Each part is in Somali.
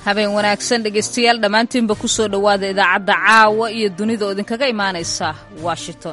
habeen wanaagsan dhegaystayaal dhammaantiinba ku soo dhowaada idaacadda caawa iyo dunida oo idinkaga imaanaysa washington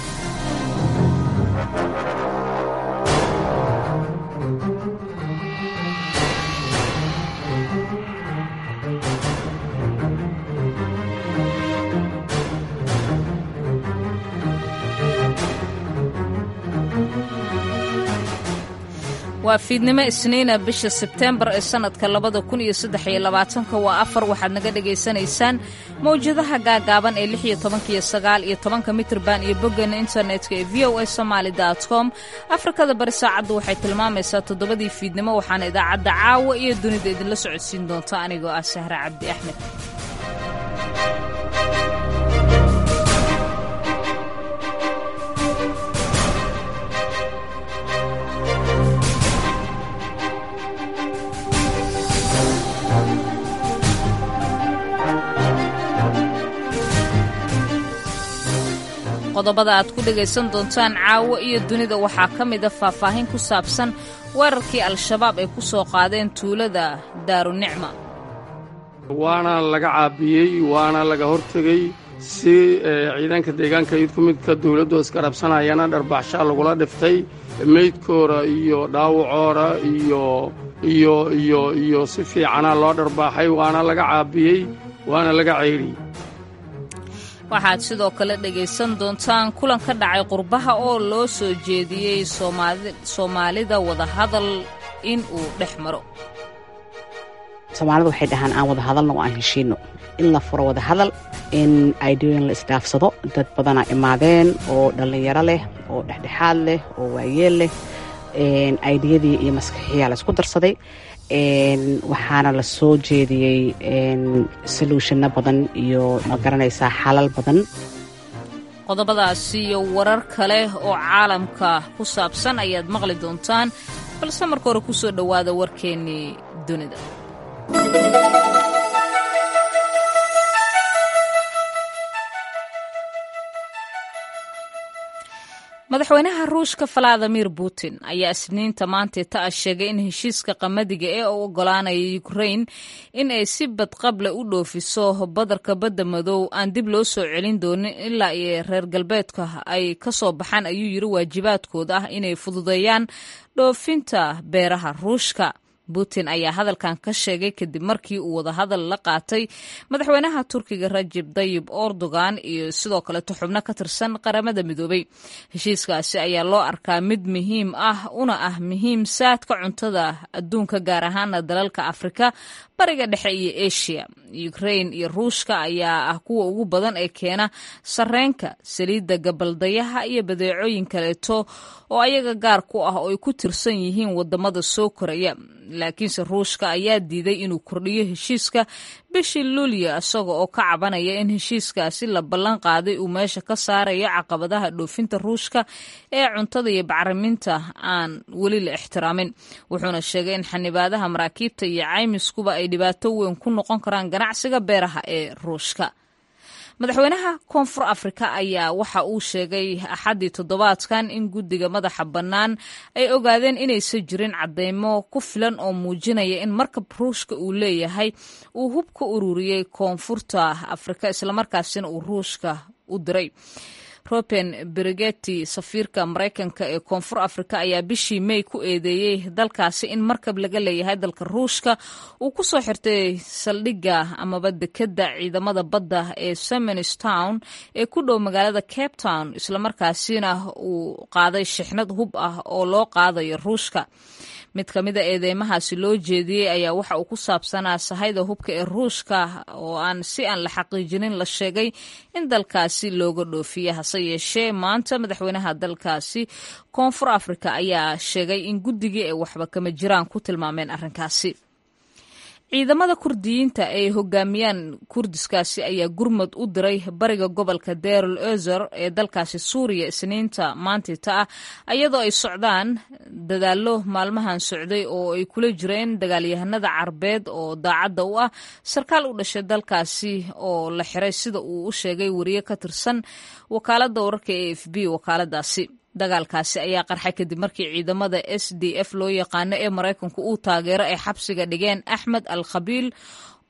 waa fiidnimo isniina bisha sebteembar ee sannadka labada kun iyo saddex iyo labaatanka waa afar waxaad naga dhagaysanaysaan mawjadaha gaagaaban ee lix iyo tobanka iyo sagaal iyo tobanka mitrban iyo boggeena internetka ee v o a somaali dot com afrikada bari saacaddu waxay tilmaamaysaa toddobadii fiidnimo waxaana idaacadda caawa iyo dunida idinla socodsiin doonta anigoo ah sahre cabdi axmed qodobada aad ku dhegaysan doontaan caawo iyo dunida waxaa ka mida faahfaahin ku saabsan weerarkii al-shabaab ay ku soo qaadeen tuulada daarunicma waana laga caabiyey waana laga hortegey si ciidanka deegaanka id ku midka dawladdu iskarabsanayana dharbaxshaa lagula dhiftay meydkoora iyo dhaawacoora iyo iyo iyo iyo si fiicana loo dharbaaxay waana laga caabiyey waana laga ceydhiyey waxaad sidoo kale dhegaysan doontaan kulan ka dhacay qurbaha oo loo soo jeediyey soomaalida wadahadal in uu dhex maro soomaalida waxay dhahaan aan wada hadalno oo aan heshiinno in la furo wada hadal in aidooyin la isdhaafsado dad badanaa imaadeen oo dhallinyaro leh oo dhexdhexaad leh oo waayeel leh aidiyadii iyo maskaxiyaa la isku darsaday waxaana la soo jeediyey soluushano badan iyo ma garanaysaa xalal badan qodobadaasi iyo warar kale oo caalamka ku saabsan ayaad maqli doontaan balse marka hore ku soo dhowaada warkeennii dunida madaxweynaha ruushka valadimir putin ayaa isniinta maanteeta ah sheegay in heshiiska qamadiga ee u ogolaanaya ukrain in ay si badqable u dhoofiso badarka badda madow aan dib loo soo celin doonin ilaa iyo reer galbeedka ay ka soo baxaan ayuu yiri waajibaadkooda ah inay fududeeyaan dhoofinta beeraha ruushka putin ayaa hadalkan ka sheegay kadib markii uu wadahadal la qaatay madaxweynaha turkiga rajib dayib erdogan iyo sidoo kaleto xubno ka tirsan qaramada midoobay heshiiskaasi ayaa loo arkaa mid muhiim ah una ah muhiim saadka cuntada adduunka gaar ahaana dalalka afrika bariga dhexe iyo asia ukrain iyo ruushka ayaa ah kuwa ugu badan ee keena sarreenka saliidda gabaldayaha iyo badeecooyin kaleeto oo ayaga gaar ku ah oo ay ku tirsan yihiin wadamada soo koraya laakiinse ruushka ayaa diiday inuu kordhiyo heshiiska bishii luulyo isaga oo ka cabanaya in heshiiskaasi la ballan qaaday uu meesha ka saarayo caqabadaha dhoofinta ruushka ee cuntada iyo bacriminta aan weli la ixtiraamin wuxuuna sheegay in xanibaadaha maraakiibta iyo caymiskuba ay dhibaato weyn ku noqon karaan ganacsiga beeraha ee ruushka madaxweynaha koonfur afrika ayaa waxa uu sheegay axaddii toddobaadkan in guddiga madaxa bannaan ay ogaadeen inaysan jirin cadeymo ku filan oo muujinaya in markab ruushka uu leeyahay uu hub ka ururiyey koonfurta afrika islamarkaasina uu ruushka u diray roben berigeti safiirka maraykanka ee koonfur afrika ayaa bishii mey ku eedeeyey dalkaasi in markab laga leeyahay dalka ruushka uu ku soo xirtay saldhigga amaba dekedda ciidamada badda ee semens town ee ku dhow magaalada cape town islamarkaasina uu qaaday shixnad hub ah oo loo qaadayo ruushka mid ka mida eedeymahaasi loo jeediyey ayaa waxa uu ku saabsanaa sahayda hubka ee ruushka oo aan si aan la xaqiijinin la sheegay in dalkaasi looga dhoofiye hase yeeshee maanta madaxweynaha dalkaasi koonfur afrika ayaa sheegay in guddigii ay waxba kama jiraan ku tilmaameen arrinkaasi ciidamada kurdiyiinta ay hogaamiyaan kurdiskaasi ayaa gurmud u diray bariga gobolka derul ezer ee dalkaasi suuriya isniinta maantita ah iyadoo ay socdaan dadaallo maalmahan socday oo ay kula jireen dagaalyahanada carbeed oo daacadda u ah sarkaal u dhashay dalkaasi oo la xiray sida uu u sheegay wariye ka tirsan wakaaladda wararka e f b wakaaladaasi dagaalkaasi ayaa qarxay kadib markii ciidamada s d f loo yaqaano ee maraykanku uu taageero ay xabsiga dhigeen axmed al khabiil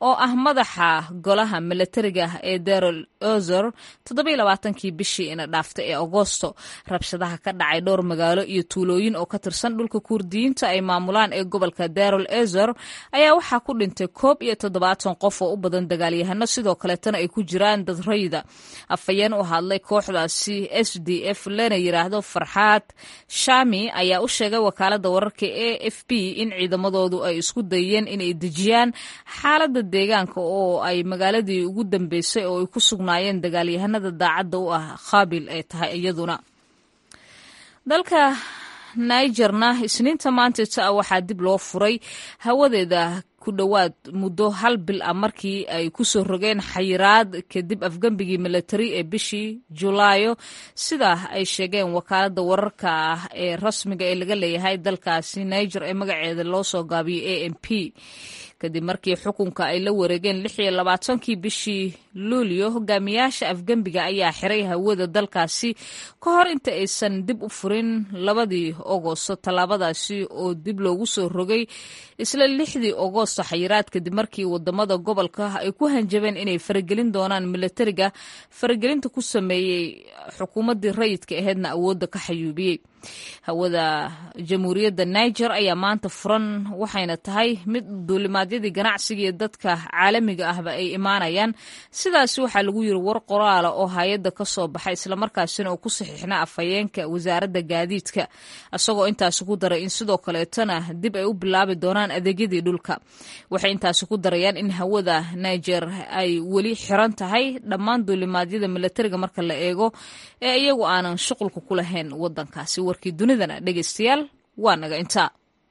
oo ah madaxa golaha milatariga ee darol ozer toddobailabaatankii bishii ina dhaaftay ee agoosto rabshadaha ka dhacay dhowr magaalo iyo tuulooyin oo ka tirsan dhulka kurdiyiinta ay maamulaan ee gobolka darol ezer ayaa waxaa ku dhintay koob iyo toddobaatan qof oo u badan dagaalyahano sidoo kaleetana ay ku jiraan dad rayda afhayeen u hadlay kooxdaasi s d f lana yiraahdo farxaad shami ayaa u sheegay wakaalada wararka e f b in ciidamadoodu ay isku dayeen inay dejiyaan xaalada deegaanka oo ay magaaladii ugu dambeysay oo ay ku sugnaayeen dagaalyahanada daacadda u ah khaabil ay tahay iyaduna dalka nigerna isniinta maantita ah waxaa dib loo furay hawadeeda ku dhowaad muddo hal bil ah markii ay ku soo rogeen xayiraad kadib afgembigii milatari ee bishii julaayo sidaa ay sheegeen wakaalada wararka ah ee rasmiga ee laga leeyahay dalkaasi niger ee magaceeda loo soo gaabiyay a m p kadib markii xukunka ay la wareegeen lix iyo labaatankii bishii luulyo hogaamiyaasha afgembiga ayaa xiray hawada dalkaasi ka hor inta aysan dib u furin labadii ogosto tallaabadaasi oo dib loogu soo rogay isla lixdii ogosto xayiraad kadib markii wadamada gobolka ay ku hanjabeen inay faragelin doonaan milatariga faragelinta ku sameeyey xukuumaddii rayidka aheedna awoodda ka xayuubiyey hawada jamhuuriyadda niger ayaa maanta furan waxayna tahay mid duulimaadyadii ganacsiga iyo dadka caalamiga ahba ay imaanayaan sidaasi waxaa lagu yiri war qoraala oo hay-adda ka soo baxay islamarkaasina oo ku saxiixna afhayeenka wasaaradda gaadiidka isagoo intaasi ku daray in sidoo kaleetana dib ay u bilaabi doonaan adeegyadii dhulka waxay intaasi ku darayaan in hawada niger ay weli xiran tahay dhammaan duulimaadyada milatariga marka la eego ee iyagu aanan shuqulka ku lahayn wadankaasi warkii dunidana dhegeystayaal waa naga intaa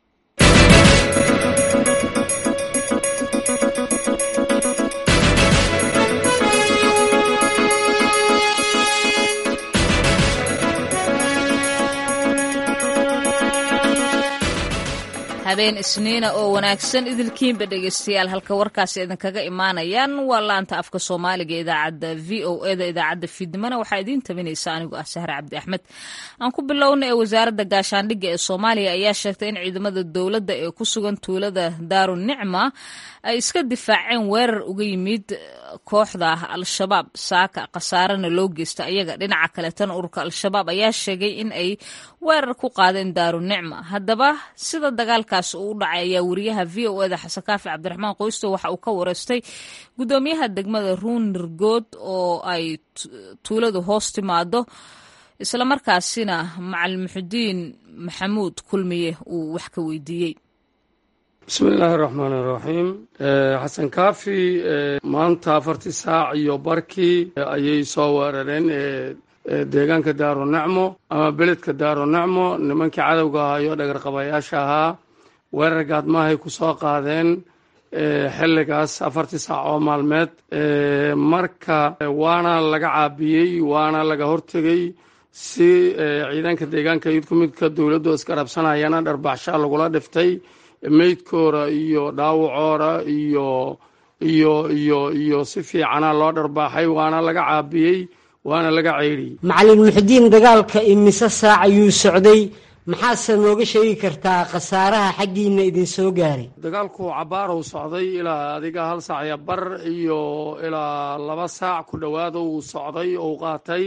habeen isniina oo wanaagsan idilkiinba dhegeystayaal halka warkaasi idinkaga imaanayaan waa laanta afka soomaaliga idaacadda v o eda idaacadda fiidnimona waxaa idiin tabinaysa anigoo ah sahre cabdi axmed aan ku bilowna ee wasaaradda gaashaandhigga ee soomaaliya ayaa sheegtay in ciidamada dowladda ee ku sugan tuulada daaru nicma ay iska difaaceen weerar uga yimid kooxda al-shabaab saaka khasaarena loo geysta ayaga dhinaca kaleetana ururka al-shabaab ayaa sheegay in ay weerar ku qaadeen daaru nicma haddaba sida dagaalkaas uu u dhacay ayaa wariyaha v o eda xasan kaafi cabdiraxmaan qoysto waxa uu ka wareystay gudoomiyaha degmada ruunirgood oo ay tuuladu hoos timaado islamarkaasina macalin muxudiin maxamuud kulmiye uu wax ka weydiiyey bismi illaahi raxmaan iraxiim xasan kaafi maanta afartii saac iyo barkii ayay soo weerareen deegaanka daaru nicmo ama beledka daaru nicmo nimankii cadowga ahaa iyo dhagarqabayaasha ahaa weerar gaadmaahay ku soo qaadeen xilligaas afartii saac oo maalmeed marka waana laga caabiyey waana laga hortegey si ciidanka deegaanka idku midka dowladdu iskarabsanayana dharbaxshaa lagula dhiftay meydkooda iyo dhaawacoora iyo iyo iyo iyo si fiicana loo dharbaaxay waana laga caabiyey waana laga ceydhiyey macalin muxudiin dagaalka imise saac ayuu socday maxaase nooga sheegi kartaa khasaaraha xaggiina idin soo gaaray dagaalku cabaarow socday ilaa adiga hal saac iyo bar iyo ilaa laba saac ku dhowaada uu socday ou qaatay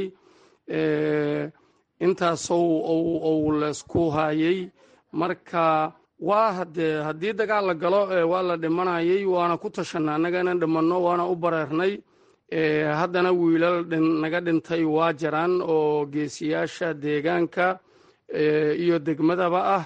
intaasou ou leysku haayey marka waa hadee haddii dagaal la galo waa la dhimanayay waana ku tashanay annaga inaan dhimanno waana u bareernay haddana wiilal naga dhintay waa jiraan oo geesiyaasha deegaanka iyo degmadaba ah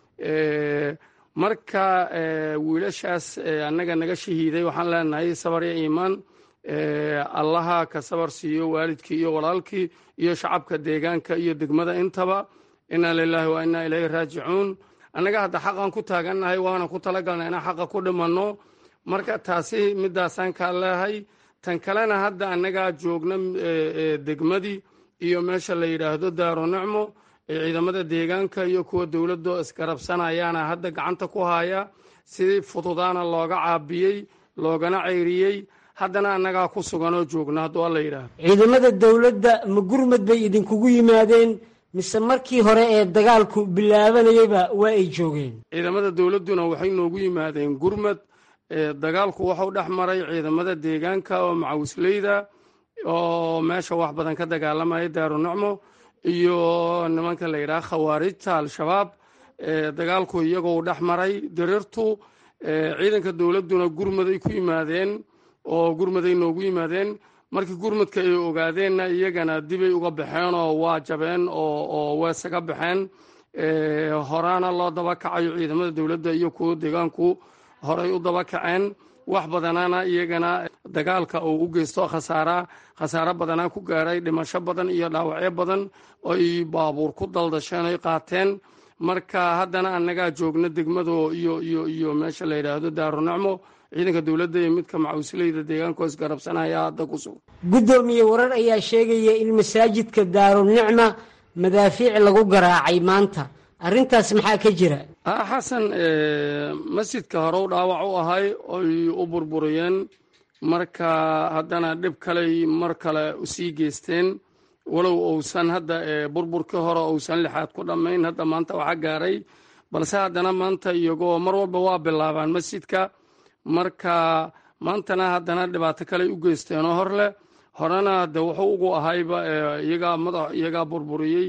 marka wiilashaas annaga naga shahiiday waxaan leenahay sabar iyo iimaan allaha ka sabar siiyo waalidkii iyo walaalkii iyo shacabka deegaanka iyo degmada intaba inaa lilaahi wa inaa ilayhi raajicuun annaga hadda xaqan ku taagannahay waana ku talagalnay inaan xaqa ku dhimanno marka taasi midaasaan kaa leehay tan kalena hadda annagaa joogna degmadii iyo meesha la yidhaahdo daaru nicmo ee ciidamada deegaanka iyo kuwa dowladdo iskarabsanayaana hadda gacanta ku haya si fududaana looga caabiyey loogana ceyriyey haddana annagaa ku suganoo joogna hadduu alla yidhaahdo ciidamada dowladda ma gurmad bay idinkugu yimaadeen mise markii hore ee dagaalku bilaabanayaba waa ay joogeen ciidamada dowladduna waxay noogu yimaadeen gurmad dagaalku wuxuu dhex maray ciidamada deegaanka oo macawisleyda oo meesha wax badan ka dagaalamaya daarunicmo iyo nimanka la yidhaha khawaarijta al-shabaab dagaalku iyagoo dhex maray diriirtu ciidanka dowladduna gurmaday ku yimaadeen oo gurmaday noogu yimaadeen markii gurmadka ay ogaadeenna iyagana dibay uga baxeen oo waa jabeen oo weesaga baxeen horaana loo daba kacayo ciidamada dowladda iyo kuwa deegaanku horay u daba kaceen wax badanana iyagana dagaalka uu u geysto khasaara khasaaro badanaa ku gaaray dhimasho badan iyo dhaawacyo badan oy baabuur ku daldasheen oy qaateen marka haddana annagaa joogna degmado iyo iyo iyo meesha la yidhaahdo daarunicmo ciidanka dowladda iyo midka macawisleyda deegaanko isgarabsanaya hadda ku sugan guddoomiye warar ayaa sheegaya in masaajidka daarunicma madaafiic lagu garaacay maanta arrintaas maxaa ka jira xasan masjidka horew dhaawac u ahay oy u burburiyeen marka haddana dhib kaley mar kale usii geysteen walow uusan hadda burburkii hore uusan lixaad ku dhammayn hadda maanta waxa gaaray balse haddana maanta iyagoo mar walba waa bilaabaan masjidka marka maantana haddana dhibaato kaley u geysteenoo hor leh horena de wuxuu ugu ahayba iyagaa madax iyagaa burburiyey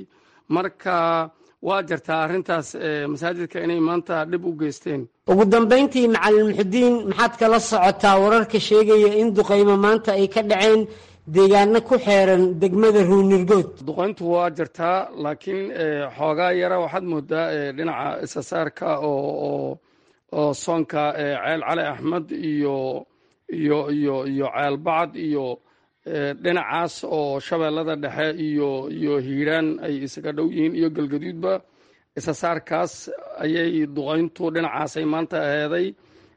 marka waa jirtaa arrintaas masaajidka inay maanta dhib u geysteen ugu dambayntii macalin muxudiin maxaad kala socotaa wararka sheegaya in duqaymo maanta ay ka dhaceen deegaano ku xeeran degmada ruunirgood duqayntu waa jirtaa laakiin xoogaa yara waxaad moodaa dhinaca isasaarka oo oo soonka ceel cali axmed iyo iyo iyo iyo ceel bacad iyo dhinacaas oo shabeellada dhexe iyo iyo hiiraan ay isaga dhow yihiin iyo galgaduudba isasaarkaas ayay duqayntu dhinacaasay maanta aheeday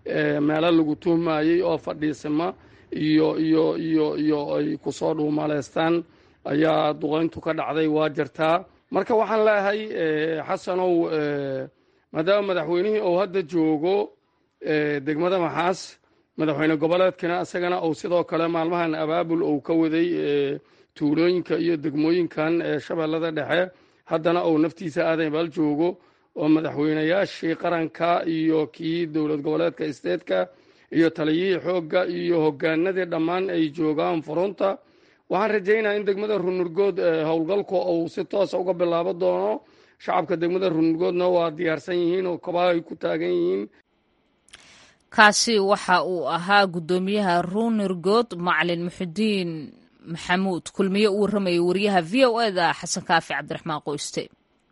meelo lagu tuhmayey oo fadhiisima iyo iyo iyo iyo ay kusoo dhuumaleystaan ayaa duqayntu ka dhacday waa jirtaa marka waxaan leeyahay xasanow maadaama madaxweynihii uu hadda joogo degmada maxaas madaxweyne goboleedkana isagana uu sidoo kale maalmahan abaabul uu ka waday tuulooyinka iyo degmooyinkan ee shabeellada dhexe haddana uu naftiisa aadan baal joogo oo madaxweynayaashii qaranka iyo kii dowlad goboleedka isteedka iyo taliyihii xoogga iyo hogaanadii dhammaan ay joogaan furunta waxaan rajaynaya in degmada runurgood howlgalku uu si toosa uga bilaabo doono shacabka degmada runurgoodna waa diyaarsan yihiin oo kabaha ay ku taagan yihiin kaasi waxa uu ahaa guddoomiyaha ruunirgood macalin muxudiin maxamuud kulmiye u warramayay wariyaha v o e da xasan kaafi cabdiraxmaan qoyste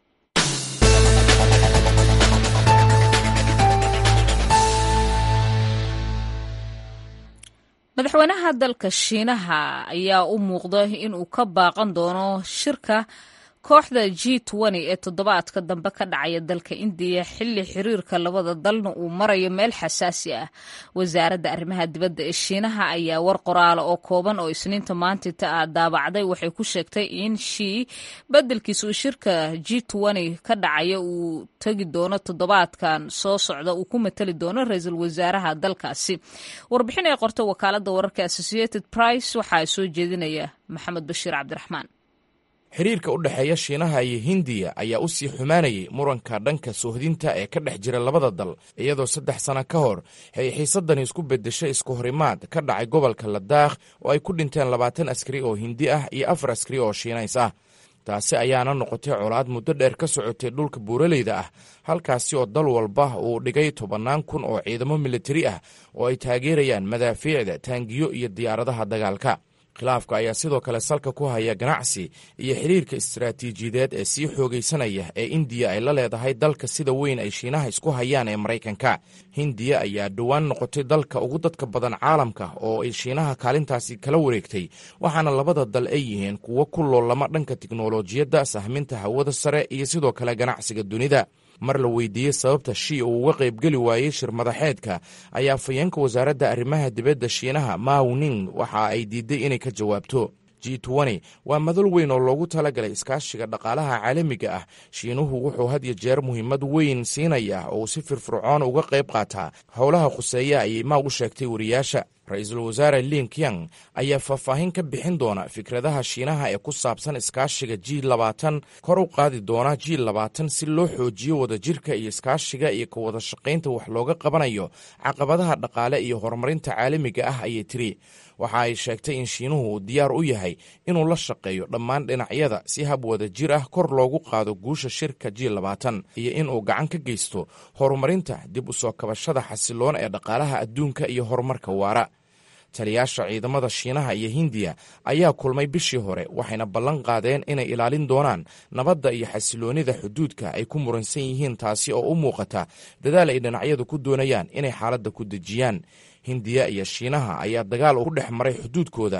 madaxweynaha dalka shiinaha ayaa u muuqda inuu ka baaqan doono shirka kooxda g ee toddobaadka dambe ka dhacaya dalka indiya xilli xiriirka labada dalna uu marayo meel xasaasi ah wasaaradda arrimaha dibadda ee shiinaha ayaa war qoraala oo kooban oo isniinta maantita ah daabacday waxay ku sheegtay in shii beddelkiisa uu shirka g ka dhacaya uu tegi doono toddobaadkan soo socda uu ku matali doono ra-iisul wasaaraha dalkaasi warbixin ay qortay wakaaladda wararka associated price waxaa soo jeedinaya maxamed bashiir cabdiraxmaan xiriirka u dhexeeya shiinaha iyo hindiya ayaa u sii xumaanayay muranka dhanka soohdinta ee ka dhex jira labada dal iyadoo saddex sano ka hor ay xiisadani isku beddeshay isku horimaad ka dhacay gobolka ladaakh oo ay ku dhinteen labaatan askari oo hindi ah iyo afar askari oo shiinays ah taasi ayaana noqotay colaad muddo dheer ka socotay dhulka buuraleyda ah halkaasi oo dal walba uu dhigay tobannaan kun oo ciidamo militari ah oo ay taageerayaan madaafiicda taangiyo iyo diyaaradaha dagaalka khilaafka ayaa sidoo kale salka ku haya ganacsi iyo xiriirka istaraatiijiyadeed ee sii xoogaysanaya ee indiya ay la leedahay dalka sida weyn ay shiinaha isku hayaan ee maraykanka hindiya ayaa dhowaan noqotay dalka ugu dadka badan caalamka oo ay shiinaha kaalintaasi kala wareegtay waxaana labada dal ay yihiin kuwo ku loolama dhanka tiknolojiyadda sahminta hawada sare iyo sidoo kale ganacsiga dunida mar la weydiiyey sababta shii uu uga qaybgeli waayey shir madaxeedka ayaa fayeenka wasaaradda arrimaha dibadda shiinaha mawning waxa ay diiday inay ka jawaabto g waa madal weyn oo loogu talagalay iskaashiga dhaqaalaha caalamiga ah shiinuhu wuxuu had iyo jeer muhiimad weyn siinaya oo uu si firfircoon uga qayb qaataa howlaha khuseeya ayay maa u sheegtay wariyaasha ra-iisul wasaare lin kyang ayaa faahfaahin ka bixin doona fikradaha shiinaha ee ku saabsan iskaashiga ji labaatan kor u qaadi doona ji labaatan si loo xoojiyo wadajirka iyo iskaashiga iyo ka wada shaqaynta wax looga qabanayo caqabadaha dhaqaale iyo horumarinta caalamiga ah ayay tiri waxa ay sheegtay in shiinuhu uu diyaar u yahay inuu la shaqeeyo dhammaan dhinacyada si hab wada jir ah kor loogu qaado guusha shirka ji labaatan iyo inuu gacan ka geysto horumarinta dib u soo kabashada xasiloon ee dhaqaalaha adduunka iyo horumarka waara taliyaasha ciidamada shiinaha iyo hindiya ayaa kulmay bishii hore waxayna ballan qaadeen inay ilaalin doonaan nabadda iyo xasiloonnida xuduudka ay ku muransan yihiin taasi oo u muuqata dadaal ay dhinacyadu ku doonayaan inay xaaladda ku dejiyaan hindiya iyo shiinaha ayaa dagaal ku dhex maray xuduudkooda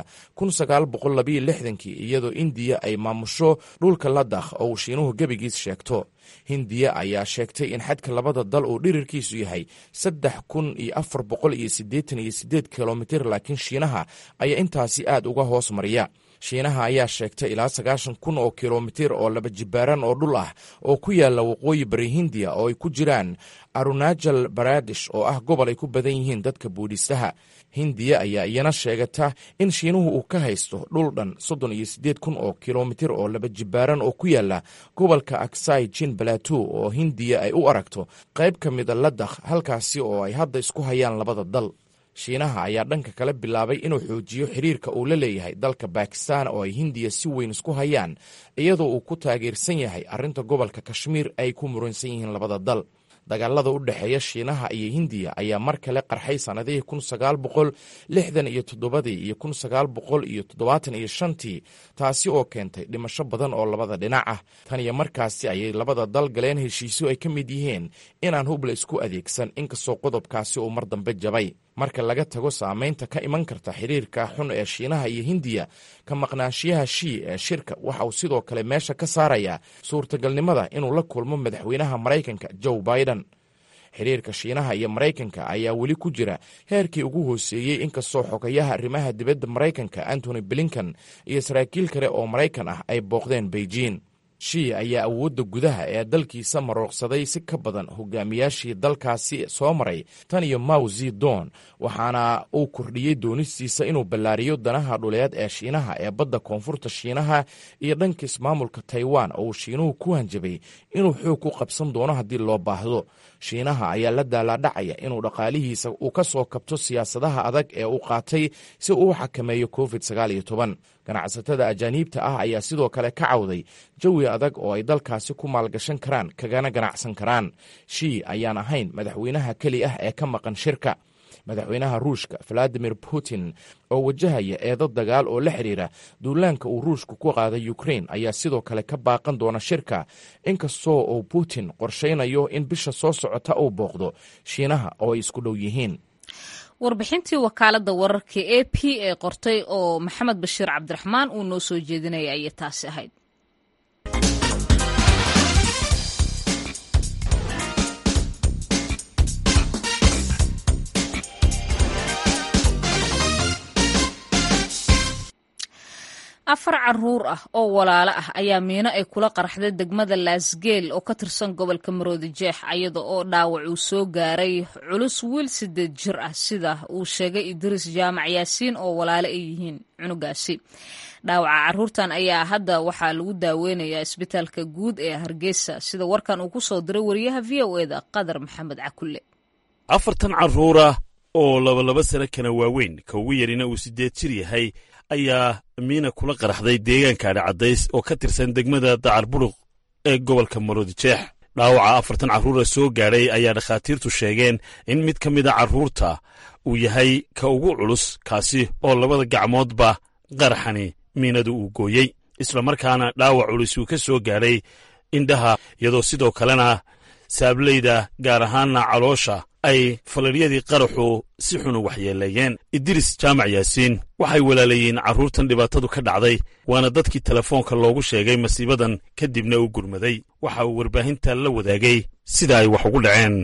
kii iyadoo indiya ay maamusho dhulka ladakh oo uu shiinuhu gebigiis sheegto hindiya ayaa sheegtay in xadka labada dal uu dhirirkiisu yahay saddex kun iyo afar boqol iyo siddeetan iyo siddeed kilomitir laakiin shiinaha ayaa intaasi aad uga hoos mariya shiinaha ayaa sheegtay ilaa sagaashan kun oo kilomitir oo laba jibaaran oo dhul ah oo ku yaala waqooyi bari hindiya oo ay ku jiraan arunajal baradish oo ah gobol ay ku badan yihiin dadka buudhistaha hindiya ayaa iyana sheegata in shiinuhu uu ka haysto dhul dhan soddon iyo siddeed kun oo kilomitir oo laba jibaaran oo ku yaala gobolka aksai jin balato oo hindiya ay u aragto qayb ka mida ladakh halkaasi oo ay hadda isku hayaan labada dal shiinaha ayaa dhanka kale bilaabay inuu xoojiyo xiriirka uu la leeyahay dalka bakistan oo ay hindiya si weyn isku hayaan iyadoo uu ku taageersan yahay arrinta gobolka kashmiir ay ku muransan yihiin labada dal dagaalada u dhexeeya shiinaha iyo hindiya ayaa mar kale qarxay sannadihii kun sagaal boqol lixdan iyo toddobadii iyo kun sagaal boqol iyo toddobaatan iyo shantii taasi oo keentay dhimasho badan oo labada dhinac ah tan iyo markaasi ayay labada dal galeen heshiisyo ay ka mid yihiin inaan hubla isku adeegsan inkastoo qodobkaasi uu mar dambe jabay marka laga tago saamaynta ka iman karta xiriirka xun ee shiinaha iyo hindiya ka maqnaanshiyaha shii ee shirka waxa uu sidoo kale meesha ka saarayaa suurtagalnimada inuu la kulmo madaxweynaha maraykanka joe biden xiriirka shiinaha iyo maraykanka ayaa weli ku jira heerkii ugu hooseeyey inkastoo xogayaha arrimaha dibadda maraykanka antony blinkan iyo saraakiil kale oo maraykan ah ay booqdeen beijing shii ayaa awoodda gudaha ee dalkiisa marooqsaday si ka badan hogaamiyaashii dalkaasi soo maray tan iyo maw zedon waxaana uu kordhiyey doonistiisa inuu ballaariyo danaha dhuleed ee shiinaha ee badda koonfurta shiinaha iyo dhanka ismaamulka taiwan oo uu shiinuhu ku hanjabay inuu xoog ku qabsan doono haddii loo baahdo shiinaha ayaa la daalaadhacaya inuu dhaqaalihiisa uu ka soo kabto siyaasadaha adag ee uu qaatay si uu u xakameeyo covid ganacsatada ajaaniibta ah ayaa sidoo kale ka cawday jawi adag oo ay dalkaasi ku maalgashan karaan kagana ganacsan karaan shii ayaan ahayn madaxweynaha keli ah ee ka maqan shirka madaxweynaha ruushka valadimir putin oo wajahaya eedo dagaal oo la xidhiira duulaanka uu ruushku ku qaaday ukrain ayaa sidoo kale ka baaqan doona shirka inkastoo uu putin qorshaynayo in bisha soo socota uu booqdo shiinaha oo ay isku dhow yihiin warbixintii wakaaladda wararka a p ee qortay oo maxamed bashiir cabdiraxmaan uu noo soo jeedinaya ayay taasi ahayd afar caruur ah oo walaalo ah ayaa miino ay kula qaraxday degmada laasgeel oo ka tirsan gobolka maroodi jeex iyada oo dhaawac uu soo gaaray culus wiil sideed jir ah sida uu sheegay idriis jaamac yaasiin oo walaalo ay yihiin cunugaasi dhaawaca caruurtan ayaa hadda waxaa lagu daaweynayaa isbitaalka guud ee hargeysa sida warkan uu ku soo diray wariyaha v o eda qadar maxamed cakulle afartan caruura oo labalaba sano kana waaweyn ka ugu yarina uu sideed jir yahay ayaa miina kula qaraxday deegaanka adhicaddays oo ka tirsan degmada dacarburuq ee gobolka maroodijeex dhaawaca afartan carruura soo gaadhay ayaa dhakhaatiirtu sheegeen in mid ka mida carruurta uu yahay ka ugu culus kaasi oo labada gacmoodba qaraxani miinadu uu gooyey islamarkaana dhaawac culus uu ka soo gaadhay indhaha iyadoo sidoo kalena saablayda gaar ahaanna caloosha ay falaryadii qaraxu si xunu waxyeeleeyeen idris jaamac yaasiin waxay walaalayiin carruurtan dhibaatadu ka dhacday waana dadkii telefoonka loogu sheegay masiibadan kadibna u gurmaday waxa uu warbaahinta la wadaagay sida ay wax ugu dhaceen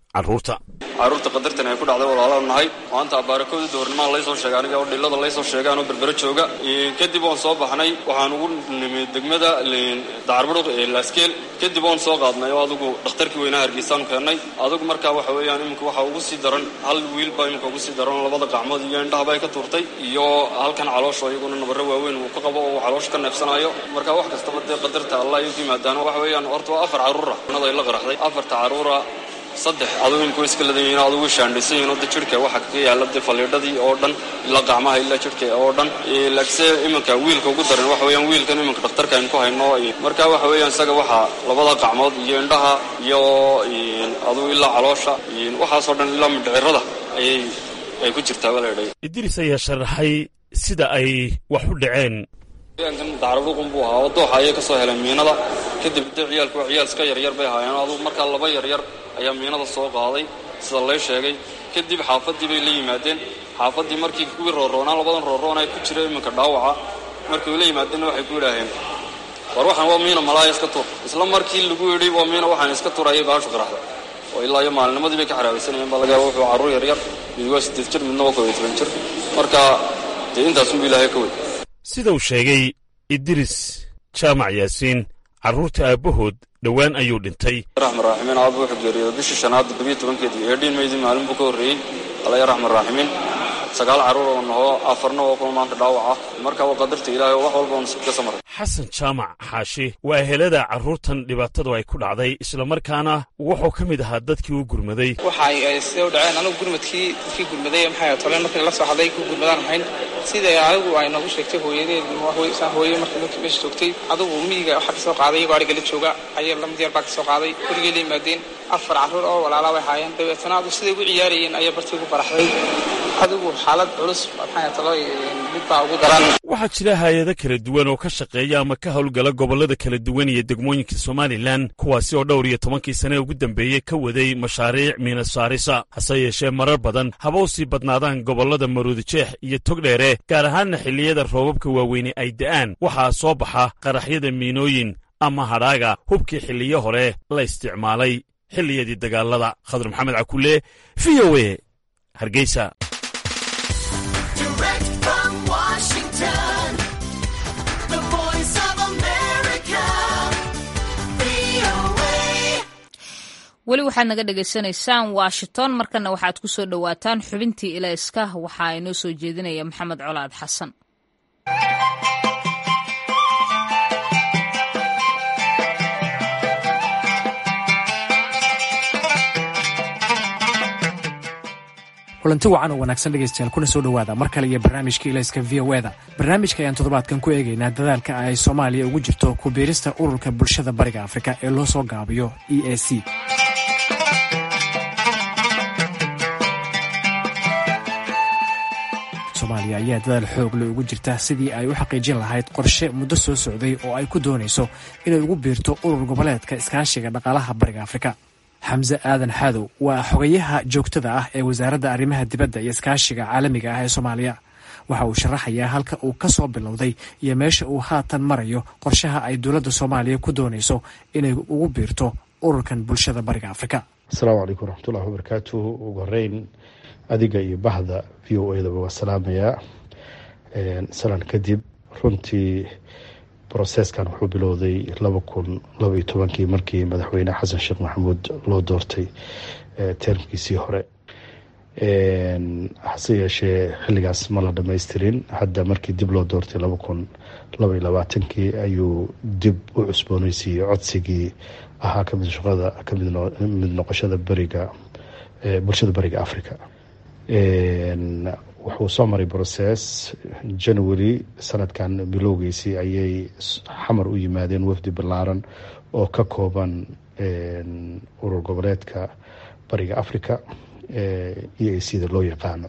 carruurta carruurta qadartan ay ku dhacday walaalaanu nahay maanta abaarakooda doornimaan laysoo sheegay aniga oo dhillada laysoo sheegay anoo berbero jooga kadib oon soo baxnay waxaan ugu nimid degmada dacarburuq ee laaskeel kadib oon soo qaadnay oo adugu dhakhtarkii weynaa hargeysaanu keennay adugu markaa waxa weeyaan iminka waxaa ugu sii daran hal wiil baa iminka ugu sii daran labada gacmood iyo indhahaba ay ka tuurtay iyo halkan caloosho iyaguna nabarro waaweyn uu ka qabo oo uu caloosha ka neefsanayo marka wax kastaba dee qadarta allah ay ku yimaadaan waxa weeyaan horta waa afar carruura nada ay la qaraxday afarta carruura saddex adugu imika way iska ladan yihiin adugu way shaandhaysan yihiin oo de jirhka waxa kaga yaalla dee faliidhadii oo dhan ilaa gacmaha ilaa jirhka oo dhan laakiinse iminka wiilka ugu daran waxa weeyaan wiilkan iminka dhakhtarka aynu ku hayno marka waxa weeyaan isaga waxaa labada gacmood iyo indhaha iyo adugu ilaa caloosha waxaasoo dhan ilaa mindhicirada ayay ay ku jirtaa baa la idhay idriis ayaa sharaxay sida ay wax u dhaceen deegaankan dacarburuqun buu ahaa oo dooxa ayay ka soo heleen miinada kadib dee ciyaalku waa ciyaal iska yaryar bay ahaayeen adugu markaa laba yaryar ayaa miinada soo qaaday sida lay sheegay kadib xaafaddii bay la yimaadeen xaafaddii markii kuwii rooroonaa labadan rooroon ay ku jira iminka dhaawaca markii la yimaadeenna waxay ku yidhaaheen war waxaan waa miina malaaya iska tuur isla markii lagu yidhi waa miina waxaan iska tuur ayay baashu qaraxda oo ilaa iyo maalinimadii bay ka xaraabaysanayeen baa laga yaaba wuxuu carruur yaryar mid waa siddeed jir midna waa kob iyo toban jir marka dee intaasunbu ilaahay ka wey sida uu sheegay idriis jaamac yaasiin carruurta aabbahood dhowaan ayuu dhintay raxman raaximiin aaba wuxuu geeriyooday bishii shanaad toddobiyo tobankeedii eedhiin maydii maalin buu ka horreeyey alaya raxman raaximiin sagaal carruur oo naho afarna oo kuma maanta dhaawac ah marka waa qadarta ilaahay oo wax walba oo nasiib ka samaray xasan jaamac xaashi waa ehelada carruurtan dhibaatadu ay ku dhacday islamarkaana wuxuu ka mid ahaa dadkii u gurmaday waxay sida u dhaceen anigu gurmadkii dadkii gurmaday maxay toleen markii la soo hadlay ku gurmadaan ahayn sida anigu ay noogu sheegtay hooyadeed hooye markii markii meesha joogtay adigu miyiga waxaa kasoo qaaday iyagoo ariga la jooga ayay lamid yar baa kasoo qaaday gurigay la yimaadeen afar carruur oo walaala bay haayeen dabeetana adu siday ugu ciyaarayeen ayaa bartii ugu baraxday adigu xaalad culus maxay talo mid baa ugu daran waxaa jira hay-ado kala duwan oo ka shaqeeya ama ka howlgala gobollada kala duwan iyo degmooyinka somalilan kuwaasi oo dhowr iyo tobankii sane ugu dambeeyey ka waday mashaariic miinasaarisa hase yeeshee marar badan haba u sii badnaadaan gobollada maruudijeex iyo togdheere gaar ahaanna xilliyada roobabka waaweyne ay da'aan waxaa soo baxa qaraxyada miinooyin ama hadhaaga hubkii xilliyo hore la isticmaalay xilliyadii dagaalada khadar maxamed cakulle v o e hargeysa weli waxaad naga dhagaysanaysaan washington markana waxaad ku soo dhowaataan xubintii ilayska waxaa inoo soo jeedinaya maxamed colaad xasan kulanti wacan oo wanaagsan dhegaystayaal kuna soo dhowaada mar kale iyo barnaamijka ilayska v o eda barnaamijka ayaan toddobaadkan ku eegaynaa dadaalka ay soomaaliya ugu jirto ku biirista ururka bulshada bariga afrika ee loo soo gaabiyo e a c soomaaliya ayaa dadaal xoog le ugu jirta sidii ay u xaqiijin lahayd qorshe muddo soo socday oo ay ku doonayso inay ugu biirto urur goboleedka iskaashiga dhaqaalaha bariga afrika xamse aadan xaadow waa xogayaha joogtada ah ee wasaaradda arrimaha dibadda iyo iskaashiga caalamiga ah ee soomaaliya waxa uu sharaxayaa halka uu ka soo bilowday iyo meesha uu haatan marayo qorshaha ay dowladda soomaaliya ku doonayso inay ugu biirto ururkan bulshada bariga afrika asalaamu calaykum waraxmatullahi wabarakaatuh ugu horeyn adiga iyo bahda v o edaba waa salaamayaa salan kadib runtii broseskan wuxuu bilowday laba kun laba iyo tobankii markii madaxweyne xasan sheekh maxamuud loo doortay termkiisii hore hase yeeshee xilligaas ma la dhamaystirin hadda markii dib loo doortay laba kun laba iyo labaatankii ayuu dib u cusbooneysiiyey codsigii ahaa kamid shaqada kamid noqoshada beriga bulshada beriga africa wuxuu soo maray brocess january sanadkan bilowgiisii ayay xamar u yimaadeen wafdi ballaaran oo ka kooban urur goboleedka bariga africa e a c da loo yaqaano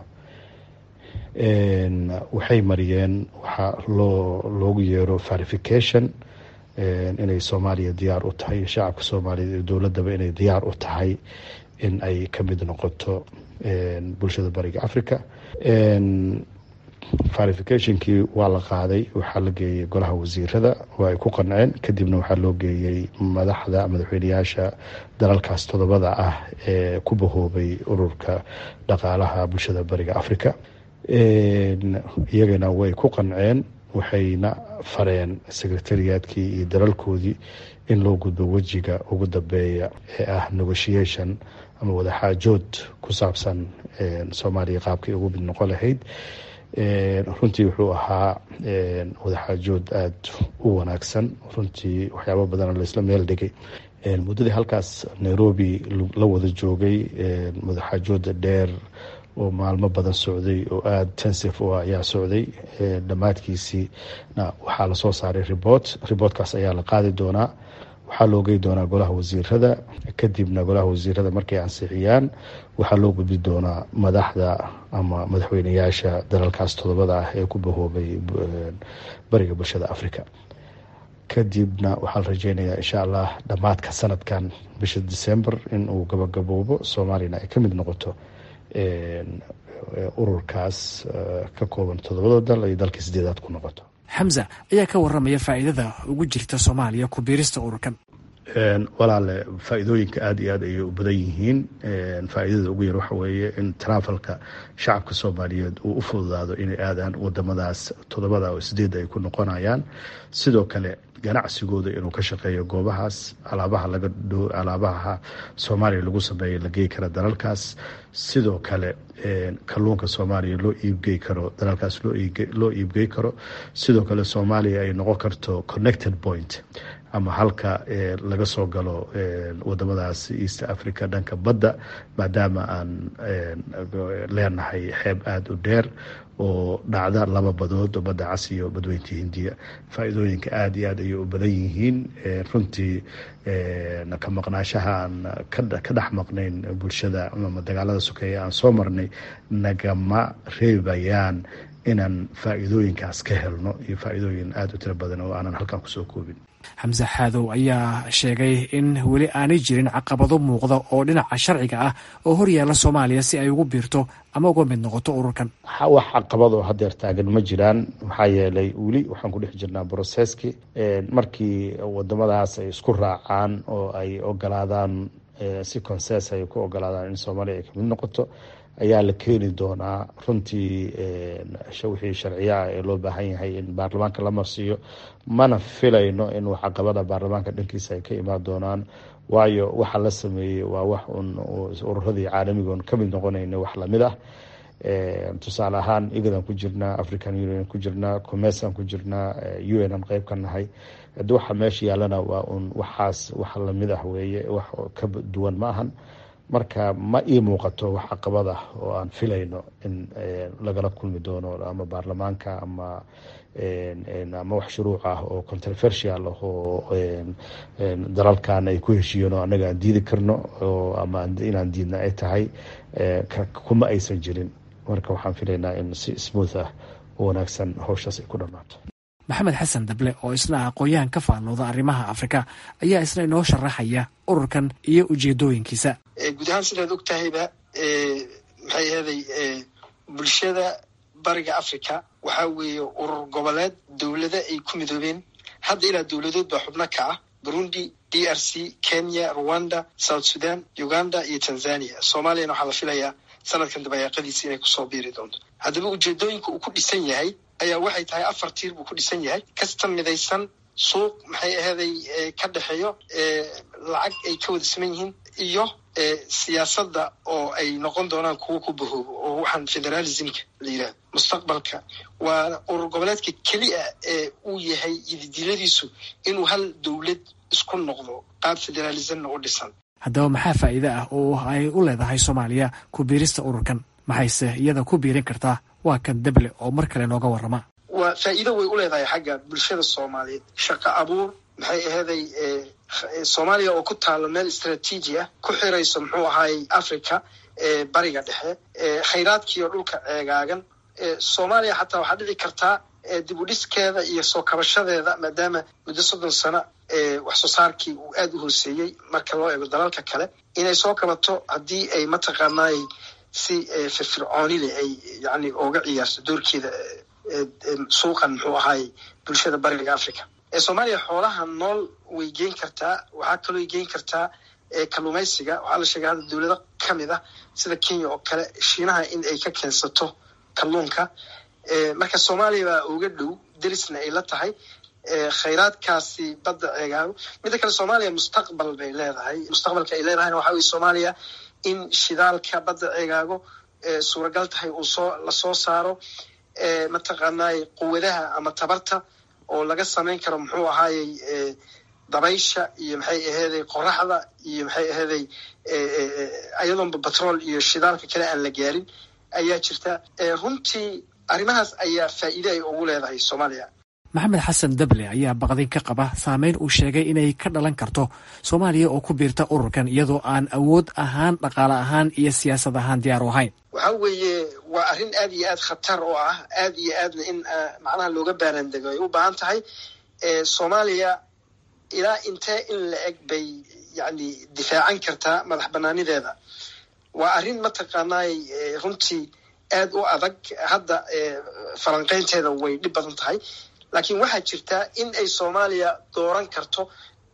waxay mariyeen waxaa loo loogu yeero verification inay soomaaliya diyaar u tahay shacabka soomaaliyeed iyo dowladaba inay diyaar u tahay in ay ka mid noqoto bulshada bariga africa verificationkii waa la qaaday waxaa la geeyey golaha wasiirada oo ay ku qanceen kadibna waxaa loo geeyey madaxda madaxweyneyaasha dalalkaas todobada ah ee ku bahoobay ururka dhaqaalaha bulshada bariga africa iyagana way ku qanceen waxayna fareen secretariatkii iyo dalalkoodii in loo gudbo wejiga ugu dambeeya ee ah negotiation ama wadaxaajood ku saabsan soomaaliya qaabkii ugu mid noqon lahayd runtii wuxuu ahaa wadaxaajood aada u wanaagsan runtii waxyaaba badana laisla meel dhigay muddadii halkaas nairobi la wada joogay wadaxaajooda dheer oo maalmo badan socday oo aada tensif u ah ayaa socday dhammaadkiisiina waxaa lasoo saaray report reportkaas ayaa la qaadi doonaa waxaa loo gey doonaa golaha wasiirada kadibna golaha wasiirada markay ansixiyaan waxaa loo gudbi doonaa madaxda ama madaxweyneyaasha dalalkaas todobada ah ee ku bahoobay bariga bulshada africa kadibna waxaa la rajeynayaa insha allah dhammaadka sanadkan bisha december in uu gabagaboobo soomaaliyana ay ka mid noqoto ururkaas ka kooban todobada dal ay dalkii sideedaad ku noqoto xamza ayaa ka waramaya faa'iidada ugu jirta soomaaliya ku biirista ururkan walaale faa-iidooyinka aada iyo aad ayay u badan yihiin faa-iidada ugu yar waxa weeye in taraafalka shacabka soomaaliyeed uu u fududaado inay aadaan wadamadaas todobada oo sideedda ay ku noqonayaan sidoo kale ganacsigooda inuu ka shaqeeyo goobahaas alaabaha laga alaabaha soomaaliya lagu sameeya la gey kara dalalkaas sidoo kale kalluunka soomaaliya loo iibgey karo dalalkaas loo iibgey karo sidoo kale soomaaliya ay noqon karto connected point ama halka laga soo galo wadamadaas east africa dhanka badda maadaama aan leenahay xeeb aada u dheer oo dhacda laba badood oo badda cas iyo badweynta hindiya faa-iidooyinka aada iyo aad ayay u badan yihiin runtii ka maqnaashaha aan ka dhex maqnayn bulshada ama dagaalada sokeeya aan soo marnay nagama reebayaan inaan faa-iidooyinkaas ka helno iyo faa-iidooyin aada u tiro badan oo aanan halkan kusoo koobin xamse xaadow ayaa sheegay in weli aanay jirin caqabado muuqda oo dhinaca sharciga ah oo horyaalla soomaaliya si ay ugu biirto ama uga mid noqoto ururkan wax caqabadoo hadeer taagan ma jiraan maxaa yeelay weli waxaan ku dhex jirnaa broseski markii wadamadaas ay isku raacaan oo ay ogolaadaan si conses ay ku ogolaadaan in soomaaliya ay kamid noqoto ayaa la keeni doonaa runtii wixii sharciyaa ee loo baahan yahay in baarlamaanka la marsiiyo mana filayno in caqabada baarlamaanka dhankiisa ay ka imaan doonaan waayo waxa la sameeyey waa wax un ururadii caalamigoon kamid noqonayna wax lamid ah tusaale ahaan igadan ku jirnaa african union ku jirnaa commercean ku jirnaa u n an qeyb ka nahay hadi waxa meesha yaalana waa un waxaas wax lamid ah weeye wax ka duwan ma ahan marka ma ii muuqato wax caqabad ah oo aan filayno in lagala kulmi doono ama baarlamaanka ama ama wax shuruuc ah oo controversial ah oo dalalkan ay ku heshiiyeen oo annaga aan diidi karno ama inaan diidna ay tahay kuma aysan jirin marka waxaan filaynaa in si smooth ah oo wanaagsan howshaas ay ku dhammaato maxamed xasan dable oo isna aqoon-yahan ka faallooda arrimaha afrika ayaa isna inoo sharaxaya ururkan iyo ujeedooyinkiisa guud ahaan sidaad og tahayba maxay ahaday bulshada bariga africa waxaa weeye urur goboleed dowlado ay ku midoobeen hadda ilaa dowladood baa xubno ka ah burundi d r c kenya rwanda south sudan uganda iyo tanzania soomaaliyana waxaa la filayaa sanadkan dabayaaqadiisa inay kusoo biiri doonto haddaba ujeedooyinka uu ku dhisan yahay ayaa waxay tahay afar tiir buu ku dhisan yahay kasta midaysan suuq maxay aheeday ka dhexeeyo lacag ay ka wada saman yihiin iyo siyaasadda oo ay noqon doonaan kuwo ku bahoobo oo waxaan federalismka la yidhahdo mustaqbalka waa urur goboleedka keliya ee uu yahay ididiladiisu inuu hal dowlad isku noqdo qaab federalismna u dhisan haddaba maxaa faa'iide ah oo ay u leedahay soomaaliya ku biirista ururkan maxayse iyada ku biirin kartaa waa kan deble oo mar kale nooga warrama waa faa'iido way u leedahay xagga bulshada soomaaliyeed shaqo abuur maxay aheeday soomaaliya oo ku taalo meel istraatiiji ah ku xirayso muxuu ahaayey africa bariga dhexe khayraadkiiyo dhulka ceegaagan soomaaliya xataa waxaa dhici kartaa dib u dhiskeeda iyo soo kabashadeeda maadaama muddo soddon sano wax soo saarkii uu aada u hooseeyey marka loo eego dalalka kale inay soo kabato haddii ay mataqaanaay si firfircooni leh ay yani oga ciyaarto doorkeeda suuqan muxuu ahaay bulshada bariga africa soomaaliya xoolaha nool way geen kartaa waxaa kaloo geen kartaa kalluumaysiga waxaa la sheegay hadda dowlado kamid ah sida kenya oo kale shiinaha in ay ka keensato kalluunka marka soomaaliya baa uga dhow derisna ay la tahay khayraadkaasi badda ceegaago midda kale soomaaliya mustaqbal bay leedahay mustaqbalka ay leedahayna waxa weye soomaaliya in shidaalka badda ceegaago suuragal tahay uu soo lasoo saaro mataqaanay quwadaha ama tabarta oo laga samayn karo muxuu ahaayey dabaysha iyo maxay aheeday qoraxda iyo maxay aheeday ayadoonba batrool iyo shidaalka kale aan la gaarin ayaa jirta runtii arrimahaas ayaa faa'iide ay ugu leedahay soomaaliya maxamed xasan dable ayaa baqdin ka qaba saameyn uu sheegay inay ka dhalan karto soomaaliya oo ku biirta ururkan iyadoo aan awood ahaan dhaqaale ahaan iyo siyaasad ahaan diyaar u ahayn waxa weeye waa arrin aad iyo aad khatar oo ah aad iyo aadna in macnaha looga baaraandego ay u baahan tahay soomaaliya ilaa intee in la eg bay yani difaacan kartaa madax banaanideeda waa arrin mataqaanay runtii aad u adag hadda falanqeynteeda way dhib badan tahay laakiin waxaa jirtaa in ay soomaaliya dooran karto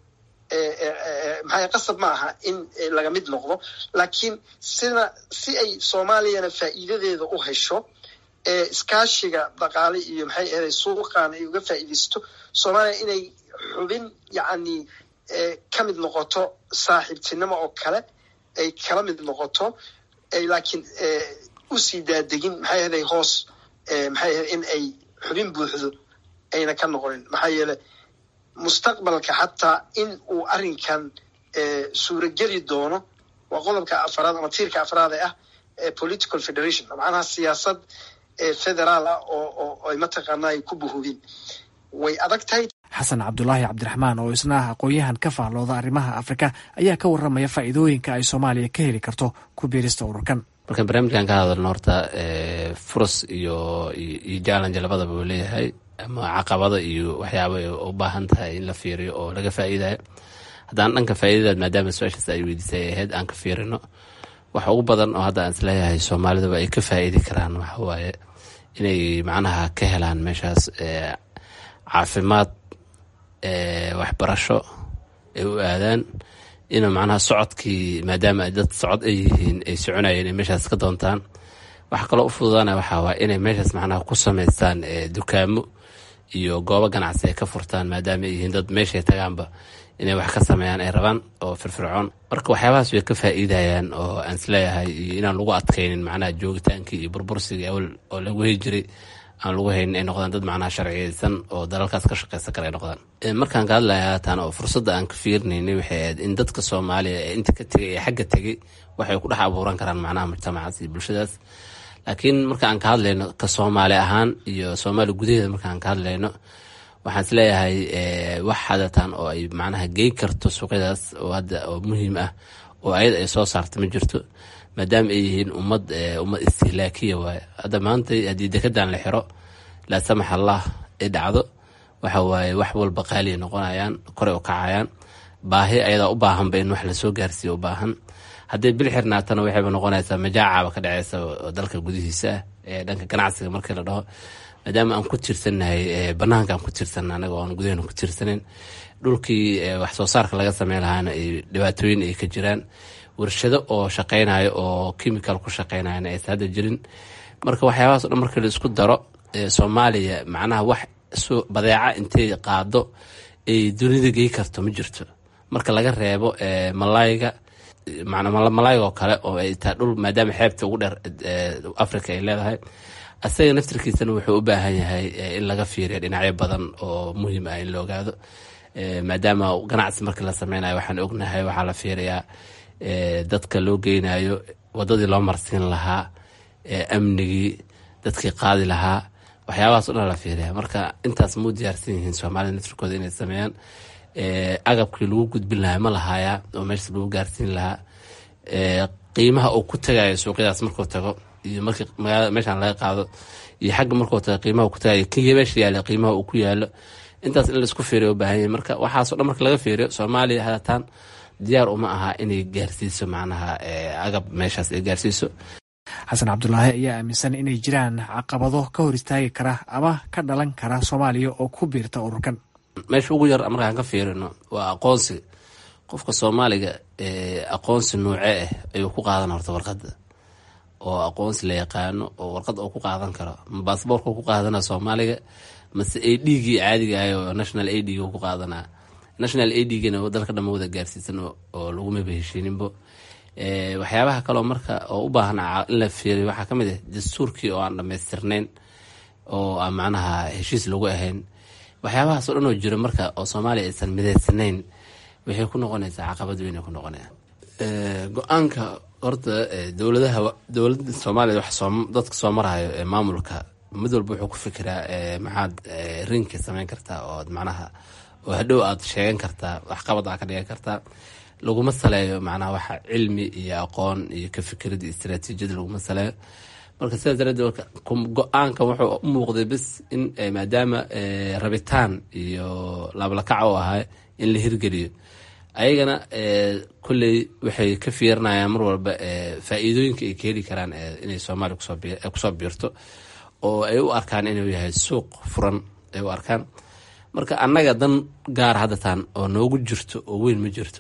maxaa qasab ma aha in laga mid noqdo laakiin sida si ay soomaaliyana faa'iidadeeda u hesho iskaashiga dhaqaale iyo maxay ahaday suuqan ay uga faa'iidaysato soomaaliya inay xubin yacni ka mid noqoto saaxiibtinimo oo kale ay kala mid noqoto ay laakiin usii daadegin maxay ahaday hoos maxay ahaday in ay xubin buuxdo ayna ka noqonin maxaa yeele mustaqbalka xataa in uu arrinkan suurageli doono waa qodobka afaraad ama tiirka afraad ee ah political federation macnaha siyaasad federaal ah oo ay mataqaana ay ku buhubin way adag tahay xasan cabdulaahi cabdiraxmaan oo isna ah aqoon-yahan ka faallooda arrimaha afrika ayaa ka warramaya faa'iidooyinka ay soomaaliya ka heli karto ku biirista ururkan markaan barnaamijkan ka hadalno horta furus iyo iyo jallange labadaba uu leeyahay ama caqabada iyo waxyaaba ay u baahan tahay in la fiiriyo oo laga faa'iidayo haddaan dhanka faa'iidadaad maadaama su-aashaas ay weydiisay ay ahayd aan ka fiirino waxa ugu badan oo hadda aan isleeyahay soomaalidaba ay ka faa'idi karaan waxa waaye inay macnaha ka helaan meeshaas caafimaad waxbarasho ay u aadaan inuu macnaha socodkii maadaama ay dad socod ay yihiin ay soconayeen inay meeshaas ka doontaan waxa kaloo u fududaana waxaa waay inay meeshaas macnaha ku samaystaan dukaamo iyo goobo ganacsi ay ka furtaan maadaama ay yihiin dad meeshay tagaanba inay wax ka sameeyaan ay rabaan oo firfircoon marka waxyaabahaas way ka faa'iidayaan oo aan isleeyahay iyo inaan lagu adkaynin macnaha joogitaankii iyo burbursigii awal oo lagu heli jiray aan lagu haynin ay noqdaan dad macnaha sharciyeysan oo dalalkaas ka shaqeysan kara ay noqdaan markaan ka hadlaya haatan oo fursadda aan ka fiirinaynay waxay ahayd in dadka soomaaliya ee inta ka tegay ee xagga tegay waxay ku dhex abuuran karaan macnaha mujtamacaas iyo bulshadaas laakiin marka aan ka hadlayno ka soomaali ahaan iyo soomaali gudaheeda markaan ka hadlayno waxaan isleeyahay wax hadatan oo ay macnaha geyn karto suuqyadaas oo hadda oo muhiim ah oo ayada ay soo saarta ma jirto maadaama ay yihiin ummad ummad istihlaakiya waaye hadda maanta haddii dekedan la xiro laa samax allah ay dhacdo waxa waaye wax walba qaaliya noqonayaan koray u kacayaan baahi ayadaa u baahanba in wax lasoo gaarsiiyo u baahan hadday bil xirnaatana waxayba noqonaysaa majaacaba ka dhaceysa oo dalka gudihiisa ah ee dhanka ganacsiga markii la dhaho maadaama aan ku tirsanahay banaanka aan ku tirsana anaga oan gudaheena ku tirsaneyn dhulkii wax soo saarka laga sameyn lahaana ay dhibaatooyin ay ka jiraan warshado oo shaqeynayo oo chemical ku shaqeynayana aysa hadda jirin marka waxyaabahaas o dhan markii la isku daro soomaaliya macnaha wax badeeca intay qaado ay dunida gey karto ma jirto marka laga reebo malayga malayga oo kale oo ay taa dhul maadaama xeebta ugu dheer africa ay leedahay asaga naftirkiisana wuxuu u baahan yahay in laga fiiriyo dhinacyo badan oo muhiim ah in la ogaado maadaama ganacsi markii la sameynayo waxaan ognahay waxaa la fiiriyaa dadka loo geynayo wadadii loo marsiin lahaa amnigii dadkii qaadi lahaa waxyaabahaas o dhan la fiiriya marka intaas muu diyaarsan yihiin soomaalida naftirkooda inay sameeyaan agabkii lagu gudbin lahaa ma lahaaya oo meesha lagu gaarsiin lahaa qiimaha uu ku tagayo suuqyadaas markuu tago iyo markii magaalada meeshaan laga qaado iyo xagga markuu tago qiimaha ku tagayo kenya meesha yaala qiimaha uu ku yaalo intaas in laisku fiiriyo u baahan yahay marka waxaaso dhan marka laga fiiriyo soomaaliya hadataan diyaar uma aha inay gaarsiiso macnaha agab meeshaas ay gaarsiiso xasan cabdulaahi ayaa aaminsan inay jiraan caqabado ka hor istaagi kara ama ka dhalan kara soomaaliya oo ku biirta ururkan meesha ugu yar markaan ka fiirino waa aqoonsi qofka soomaaliga aqoonsi nuuce ah ayuu ku qaadan horta warqada oo aqoonsi la yaqaano oo warqad uu ku qaadan karo ma baasboorka ku qaadana soomaaliga mase a dgii caadiga ah oo national a dg ku qaadanaa national a dgna dalka dhama wada gaarsiisan oo lagumaba heshiininbo waxyaabaha kaleo marka oo u baahan in la fiiriyo waxaa kamid ah dastuurkii oo aan dhamaystirnayn oo aan macnaha heshiis lagu ahayn waxyaabahaas o dhan oo jiro marka oo soomaaliya aysan midaysanayn waxay ku noqonaysaa caqabad weyn ku noqonaya go-aanka horta dowladaha dowlada soomaaliya dadka soo marayo ee maamulka mid walba wuxuu ku fikiraa maxaad rinka samayn kartaa oo macnaha oo hadhow aad sheegan kartaa waxqabad aa ka dhigan kartaa laguma saleeyo macnaha waxa cilmi iyo aqoon iyo ka fikirada iyo istaraatiijiyada laguma saleeyo marka sidaas daraaddeed go-aanka wuxuu u muuqday bis in maadaama rabitaan iyo laablakac u ahaa in la hirgeliyo ayagana kolley waxay ka fiirinayaan mar walba faa-iidooyinka ay ka heli karaan inay soomaaliya kusoo biirto oo ay u arkaan inuu yahay suuq furan ay u arkaan marka annaga dan gaar haddataan oo noogu jirto oo weyn ma jirto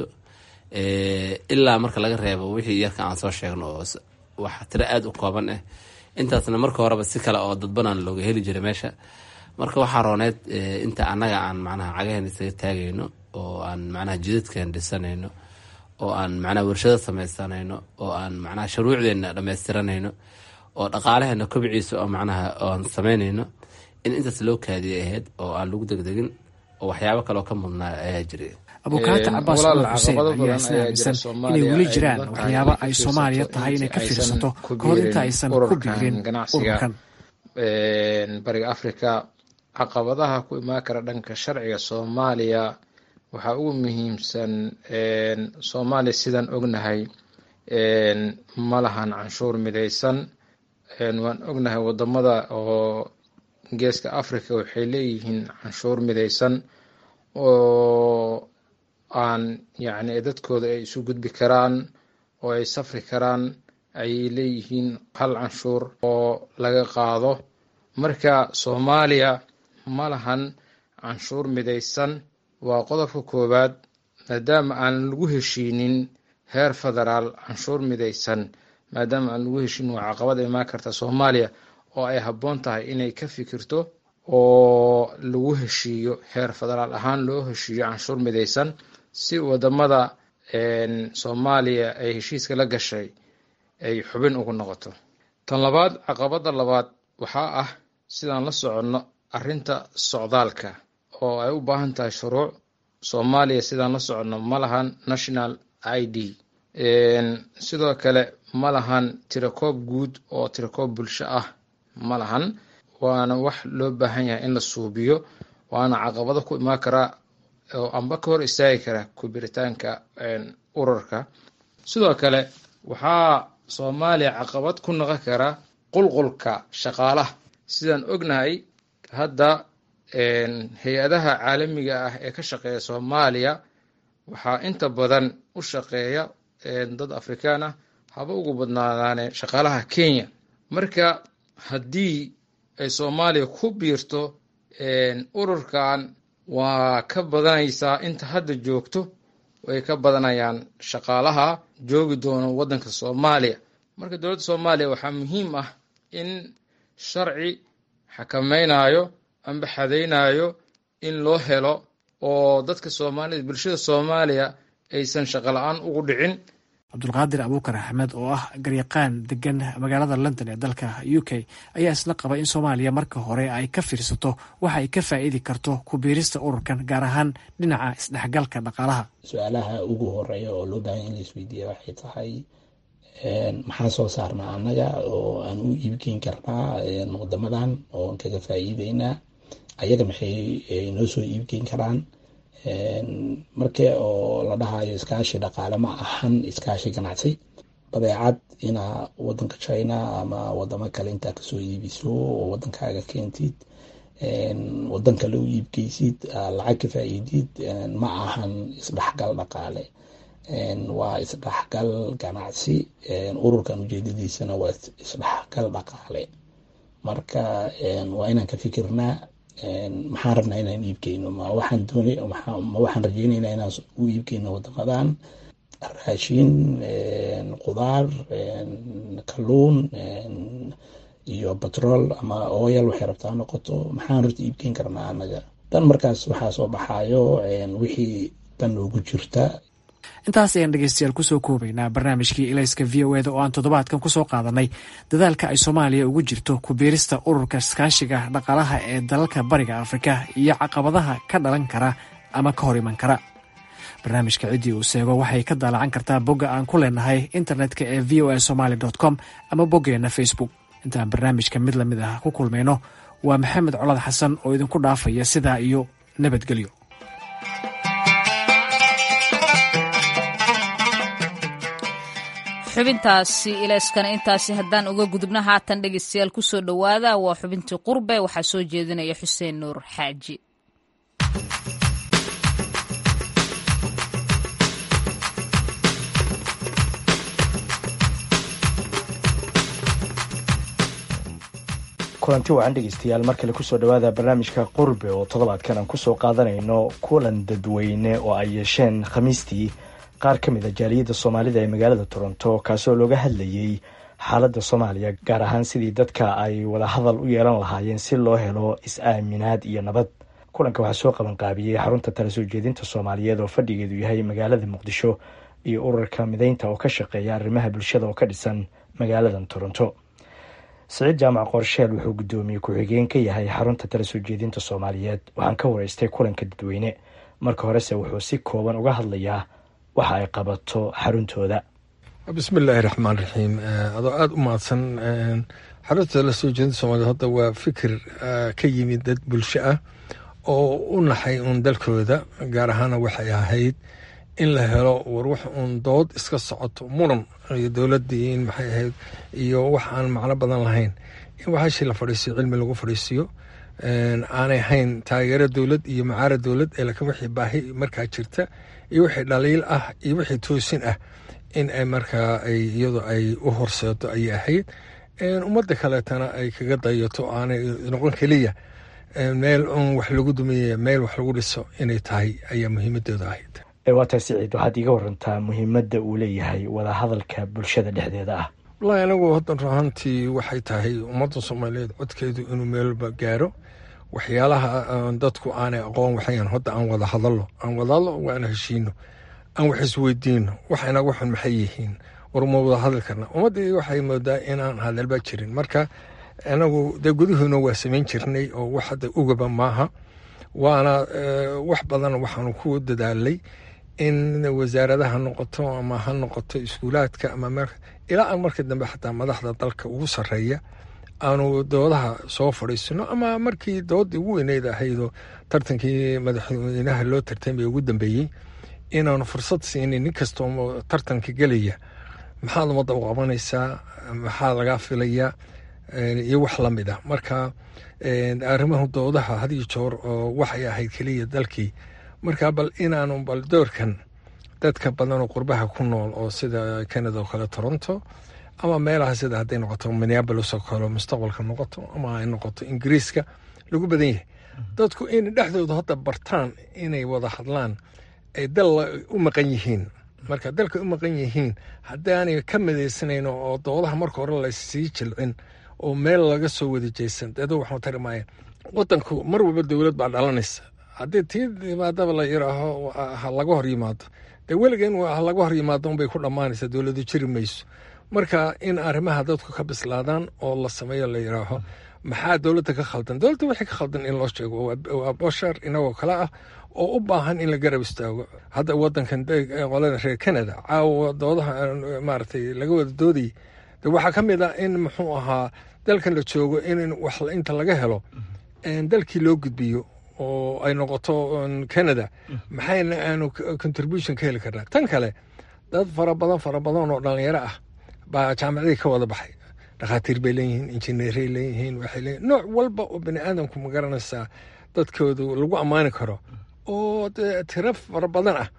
ilaa marka laga reebo wixii yarka aan soo sheegno oo wax tiro aada u kooban ah intaasna marka horeba si kale oo dadbanaan looga heli jiray meesha marka waxaa rooneed inta annaga aan macnaha cagaheen isaga taagayno oo aan macnaha jidadkan dhisanayno oo aan macnaha warshado samaysanayno oo aan macnaha shuruucdeenna dhamaystiranayno oo dhaqaalaheena kobciisa oo macnaha oan samaynayno in intaas loo kaadiyay ahayd oo aan lagu degdegin oo waxyaabo kaleoo ka mudnaa ayaa jiray abukaata cabaas cumar xuseen ayaa isna aaminsan inay weli jiraan waxyaabo ay soomaaliya tahay inay ka fiirsato kahor inta aysan ku biirin ururkan bariga afrika caqabadaha ku imaan kara dhanka sharciga soomaaliya waxaa ugu muhiimsan soomaaliya sidaan ognahay ma lahan canshuur midaysan waan ognahay wadamada oo geeska africa waxay leeyihiin canshuur midaysan oo aan yacni dadkooda ay isu gudbi karaan oo ay safri karaan ayay leeyihiin hal canshuur oo laga qaado marka soomaaliya ma lahan canshuur midaysan waa qodobka koowaad maadaama aan lagu heshiinin heer federaal canshuur midaysan maadaama aan lagu heshiinin waa caqabad imaan karta soomaaliya oo ay habboon tahay inay ka fikirto oo lagu heshiiyo heer federaal ahaan loo heshiiyo canshuur midaysan si wadamada soomaaliya ay heshiiska la gashay ay xubin ugu noqoto tan labaad caqabada labaad waxaa ah sidaan la soconno arrinta socdaalka oo ay u baahan tahay shuruuc soomaaliya sidaan la soconno ma lahan national i d sidoo kale ma lahan tirakoob guud oo tirakoob bulsho ah ma lahan waana wax loo baahan yahay in la suubiyo waana caqabado ku imaan karaa oo amba ka hor istaagi kara kubiritaanka ururka sidoo kale waxaa soomaaliya caqabad ku noqon kara qulqulka shaqaalaha sidaan ognahay hadda hay-adaha caalamiga ah ee ka shaqeeya soomaaliya waxaa inta badan u shaqeeya dad afrikaan ah haba ugu badnaadaane shaqaalaha kenya marka haddii ay soomaaliya ku biirto ururkan waa ka badanaysaa inta hadda joogto way ka badanayaan shaqaalaha joogi doono waddanka soomaaliya marka dowladda soomaaliya waxaa muhiim ah in sharci xakamaynayo amba xadaynayo in loo helo oo dadka soomaalida bulshada soomaaliya aysan shaqo la-aan ugu dhicin cabdulqaadir abuukar axmed oo ah garyaqaan degan magaalada london ee dalka u k ayaa isla qaba in soomaaliya marka hore ay ka fiirsato waxa ay ka faa'iidi karto ku biirista ururkan gaar ahaan dhinaca isdhexgalka dhaqaalaha su-aalaha ugu horeeya oo loo baahan in la isweydiiya waxay tahay maxaa soo saarnaa annaga oo aan u iibgeyn karnaa wadamadan oo kaga faa'iideynaa ayaga maxay noo soo iibgeyn karaan marka oo la dhahayo iskaashi dhaqaale ma ahan iskaashi ganacsi badeecad inaa wadanka china ama wadamo kale intaa kasoo iibiso oo wadankaaga keentid wadan kale u iibgeysid lacag ka faa'iidid ma ahan isdhexgal dhaqaale waa isdhexgal ganacsi ururkan ujeedadiisana waa isdhexgal dhaqaale marka waa inaan ka fikirnaa maxaan rabnaa inaan iibkeyno ma waxaan doonay ma waxaan rajeynayna inaan u iibkeyno wadamadan raashin qudaar kalluun iyo batrool ama oyal waxay rabtaa noqoto maxaan horta iibkeyn karnaa anaga dan markaas waxaa soo baxaayo wixii dan noogu jirta intaas ayaan dhegeystayaal kusoo koobaynaa barnaamijkii ilayska v o eda oo aan toddobaadkan kusoo qaadanay dadaalka ay soomaaliya ugu jirto ku biirista ururka iskaashiga dhaqaalaha ee dalalka bariga afrika iyo caqabadaha ka dhalan kara ama ka hor iman kara barnaamijka ciddii uu seego waxay ka daalacan kartaa bogga aan ku leenahay internetka ee v o a somaali com ama boggeenna facebook intaan barnaamijka mid lamid ah ku kulmayno waa maxamed colad xasan oo idinku dhaafaya sidaa iyo nabadgelyo xubintaasi ileyskana intaasi haddaan uga gudubno haatan dhegeystayaal kusoo dhowaada waa xubintii qurbe waxaa soo jeedinaya xuseen nuur xaaji kulanti wacan dhegeystayaal mar kale kusoo dhowaada barnaamijka qurbe oo toddobaadkan aan kusoo qaadanayno kulan dadweyne oo ay yeesheen khamiistii qaar ka mid a jaaliyadda soomaalida ee magaalada toronto kaasoo looga hadlayey xaaladda soomaaliya gaar ahaan sidii dadka ay wada hadal u yeelan lahaayeen si loo helo is-aaminaad iyo nabad kulanka waxaa soo qabanqaabiyey xarunta tala soo jeedinta soomaaliyeed oo fadhigeedu yahay magaalada muqdisho iyo ururka mideynta oo ka shaqeeya arrimaha bulshada oo ka dhisan magaaladan toronto siciid jaamac qorsheel wuxuu guddoomiye ku-xigeen ka yahay xarunta tala soo jeedinta soomaaliyeed waxaan ka wareystay kulanka dadweyne marka horese wuxuu si kooban uga hadlayaa waxa ay qabato xaruntooda bismillaahi raxmaan raxiim adoo aada u mahadsan xarunta la soo jeedinta soomaliya hadda waa fikir ka yimid dad bulsho ah oo u naxay uun dalkooda gaar ahaana waxay ahayd in la helo war wax uun dood iska socoto muran iyo dowladii in maxay ahayd iyo wax aan macno badan lahayn in waxaashii la fadhiisiyo cilmi lagu fadhiisiyo aanay ahayn taageero dowlad iyo macaara dowlad ee laakiin wixii baahi markaa jirta iyo wixii dhaliil ah iyo wixii toosin ah in ay markaa ay iyadu ay u horseedo ayay ahayd ummadda kaleetana ay kaga dayato aanay noqon keliya meel un wax lagu dumiye meel wax lagu dhiso inay tahay ayaa muhiimadooda ahayd waa tahay siciid waxaad iiga warantaa muhiimadda uu leeyahay wadahadalka bulshada dhexdeeda ah wallaahi anagu haddan ruhantii waxay tahay ummadda soomaaliyeed codkeedu inuu meelba gaaro waxyaalaha dadku aanay aqoon waxayan hadda aan wada hadallo aan wada hadlo waana heshiino aan wax isweydiino wax inaga xun maxay yihiin war ma wada hadli karna ummaddii waxay moodaa inaan hadalba jirin marka anagu dee gudahoona waa samayn jirnay oo wax hadda ugaba maaha waana wax badan waxaanu ku dadaalay in wasaaradaha noqoto ama ha noqoto iskuulaadka ama ilaa aan markii dambe xataa madaxda dalka ugu sarreeya aanu doodaha soo fadhiisino ama markii doodii ugu weyneyd ahaydoo tartankii madaxweynaha loo tartamay ugu dambeeyey inaanu fursad siinin nin kastoo tartanka gelaya maxaad ummadda u qabanaysaa maxaa lagaa filayaa iyo wax lamid ah marka arrimahu doodaha had iyo joor oo waxay ahayd keliya dalkii marka bal inaanu bal doorkan dadka badan oo qurbaha ku nool oo sida canada oo kale toronto ama meelaha sida hadday noqoto minneabolis oo kale mustaqbalka noqoto ama ay noqoto ingiriiska lagu badan yahay dadku in dhexdooda hadda bartaan inay wada hadlaan ay dal u maqan yihiin marka dalka u maqan yihiin haddaanay ka midaysanayn oo doodaha marka hore lasii jilcin oo meel laga soo wada jeysan deedo waxaan tari maaya wadanku mar walba dowlad baa dhalanaysa haddii tii yimaadaba la yiraaho ha laga hor yimaado dee weliga in ha laga hor yimaado unbay ku dhammaanaysa dowladu jiri mayso marka in arrimaha dadku ka bislaadaan oo la sameeyo la yiraaho maxaa dowladda ka khaldan dowladda wixii ka khaldan in loo sheego waa bashar inagoo kale ah oo u baahan in la garab istaago hadda wadankan qolada reer canada caawa doodaha maaragtay laga wada doodayay de waxaa ka mid ah in muxuu ahaa dalkan la joogo in wax inta laga helo dalkii loo gudbiyo oo ay noqoto canada maxayna aanu contribution ka heli karnaa tan kale dad fara badan fara badan oo dhalinyaro ah baa jaamacadii ka wada baxay dhakhaatiir bay leeyihiin injineeray leeyihiin waxay leeyihin nooc walba oo bani aadamku ma garanaysaa dadkoodu lagu ammaani karo oo tiro fara badan ah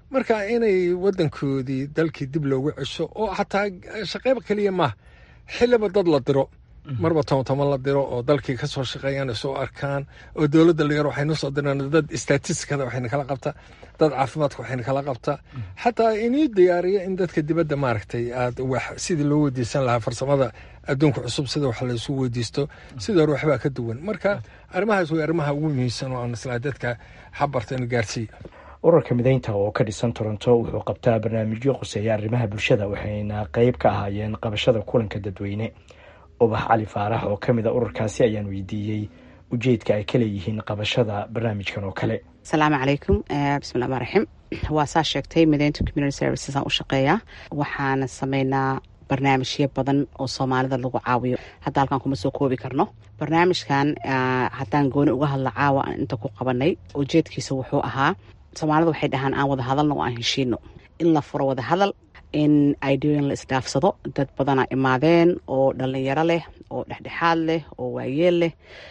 marka inay wadankoodii dalkii dib loogu cesho oo xataa shaqeyba keliya maaha xiliba dad la diro marba toban la diro oo dalkii kasoo shaqeeyaan soo arkaan oo dowladda la yar waxaynu soo diraan dad statistikada waxayna kala qabtaa dad caafimaadka waxayna kala qabtaa xataa inii diyaariya in dadka dibadda maaragtay aad wax sidii loo weydiisan lahaa farsamada adduunka cusub sida wax laysu weydiisto sidii hore waxbaa ka duwan marka arrimahaas way arrimaha ugu muhiimsan oo aan islaa dadka xabarta inu gaarsiiya ururka mideynta oo ka dhisan toronto wuxuu qabtaa barnaamijyo quseeya arrimaha bulshada waxayna qeyb ka ahaayeen qabashada kulanka dadweyne ubax cali faarax oo ka mid a ururkaasi ayaan weydiiyey ujeedka ay ka leeyihiin qabashada barnaamijkan oo kale asalaamu calaykum bismillahi rmaan raxiim waa saa sheegtay mideynta community services aan u shaqeeyaa waxaana sameynaa barnaamijyo badan oo soomaalida lagu caawiyo hadda halkaan kuma soo koobi karno barnaamijkan haddaan gooni uga hadla caawa aan inta ku qabanay ujeedkiisa wuxuu ahaa soomaalida waxay dhahaan aan wada hadalno oo aan heshiino in la furo wada hadal in idooyin la isdhaafsado dad badanaa imaadeen oo dhalinyaro leh oo dhexdhexaad leh oo waayeel leh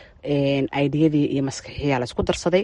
idiyadii iyo maskaxiyaa laisku darsaday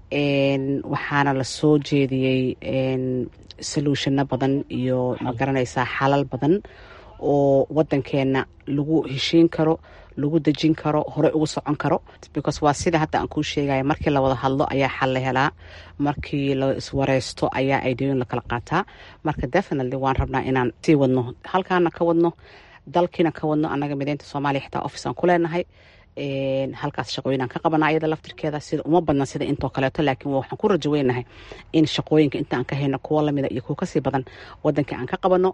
waxaana lasoo jeediyey soluushano badan iyo magaranaysaa xalal badan oo wadankeena lagu heshiin karo lagu dejin karo hore ugu socon karo because waa sida hadda aan kuu sheegaya markii la wada hadlo ayaa xal la helaa markii la iswareysto ayaa idooyin lakala qaataa marka definitely waan rabnaa inaan sii wadno halkaana ka wadno dalkiina ka wadno annaga mideynta soomaaliya xitaa office aan ku leenahay halkaas shaqooyin ka qabana ayada laftirkeeda sida uma badna sida intoo kaleeto laakiin waxaan ku rajo weynahay in shaqooyinka inta aan ka hayno kuwo lamida iyo kuwo kasii badan wadanka aan ka qabano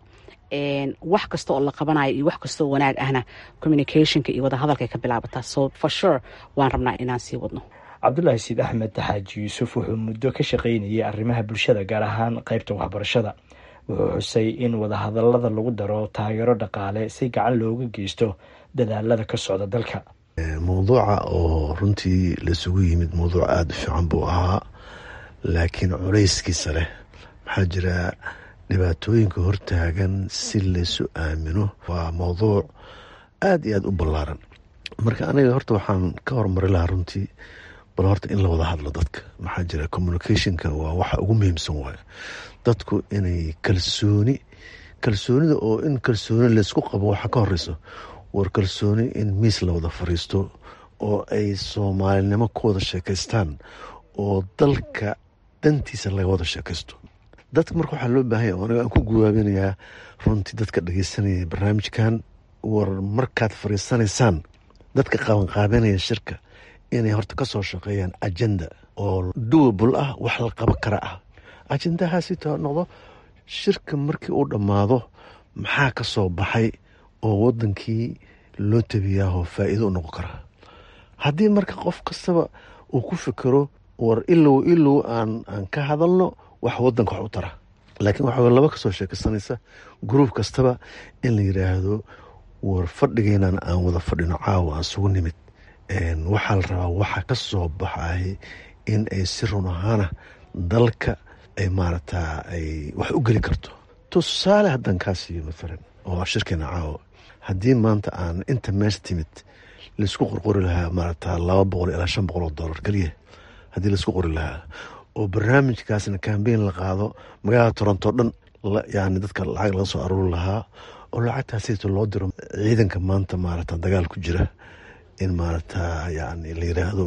wax kasta oo la qabanayo iyo wax kastaoo wanaag ahna communicationka iyo wadahadalkay ka bilaabataa so for sure waan rabnaa inaan sii wadno cabdulaahi siid axmed xaaji yuusuf wuxuu muddo ka shaqaynayay arrimaha bulshada gaar ahaan qeybta waxbarashada wuxuu xusay in wadahadalada lagu daro taageero dhaqaale si gacan looga geysto dadaalada ka socda dalka mowduuca oo runtii laisugu yimid mowduuc aada u fiican buu ahaa laakiin culayskiisa leh maxaa jira dhibaatooyinka hortaagan si laysu aamino waa mowduuc aada iyo aada u ballaaran marka aniga horta waxaan ka horumari lahaa runtii bal horta in la wada hadlo dadka maxaa jira communicationka waa waxa ugu muhiimsan waayo dadku inay kalsooni kalsoonida oo in kalsooni laysku qabo waxa ka horeyso war kalsooni in miis la wada fariisto oo ay soomaalinimo ku wada sheekaystaan oo dalka dantiisa laga wada sheekaysto dadka marka waxaa loo baahanya o aniga aan ku guwaabinayaa runtii dadka dhageysanaya barnaamijkan war markaad fariisanaysaan dadka qabanqaabanaya shirka inay horta kasoo shaqeeyaan ajenda oo duwabul ah wax la qaban kara ah ajendahaasito noqdo shirka markii uu dhammaado maxaa ka soo baxay oo wadankii loo tabiyaahoo faa-iido u noqon karaa haddii marka qof kastaba uu ku fikero war ilow ilow aan aan ka hadalno wax wadanka wax u tara laakiin waxa laba kasoo sheekaysanaysa gruub kastaba in la yiraahdo war fadhigeenan aan wada fadhino caawa aan sugu nimid waxaa la rabaa waxa ka soo baxay in ay si run ahaana dalka ay maaragtaa ay wax u geli karto tusaale haddaan kaa siiyo maalan oo shirkeena caawa haddii maanta aan inta meesha timid laisku qorqori lahaa maaragta laba boqol ilaa shan boqol oo dollar keliya haddii laisku qori lahaa oo barnaamijkaasna kambeyn la qaado magaalada toronto dhan yani dadka lacag laga soo aruuri lahaa oo lacagtaasito loo diro ciidanka maanta maaragta dagaal ku jira in maaragta yani la yiraahdo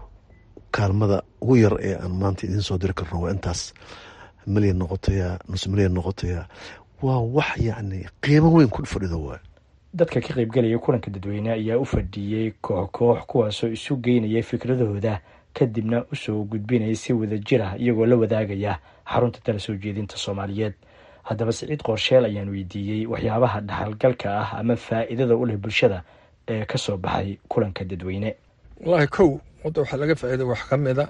kaalmada ugu yar ee aan maanta idiin soo diri karno waa intaas milyan noqotaya nus milyan noqotaya waa wax yacni qiimo weyn ku fadhido waay dadka ka qaybgalaya kulanka dadweyne ayaa u fadhiiyey koox koox kuwaasoo isu geynaya fikradahooda kadibna usoo gudbinaya si wada jir ah iyagoo la wadaagaya xarunta tala soo jeedinta soomaaliyeed haddaba siciid qorsheel ayaan weydiiyey waxyaabaha dhaxalgalka ah ama faa'iidada u leh bulshada ee ka soo baxay kulanka dadweyne wallaahi kow hadda waxaa laga faa'iida wax ka mida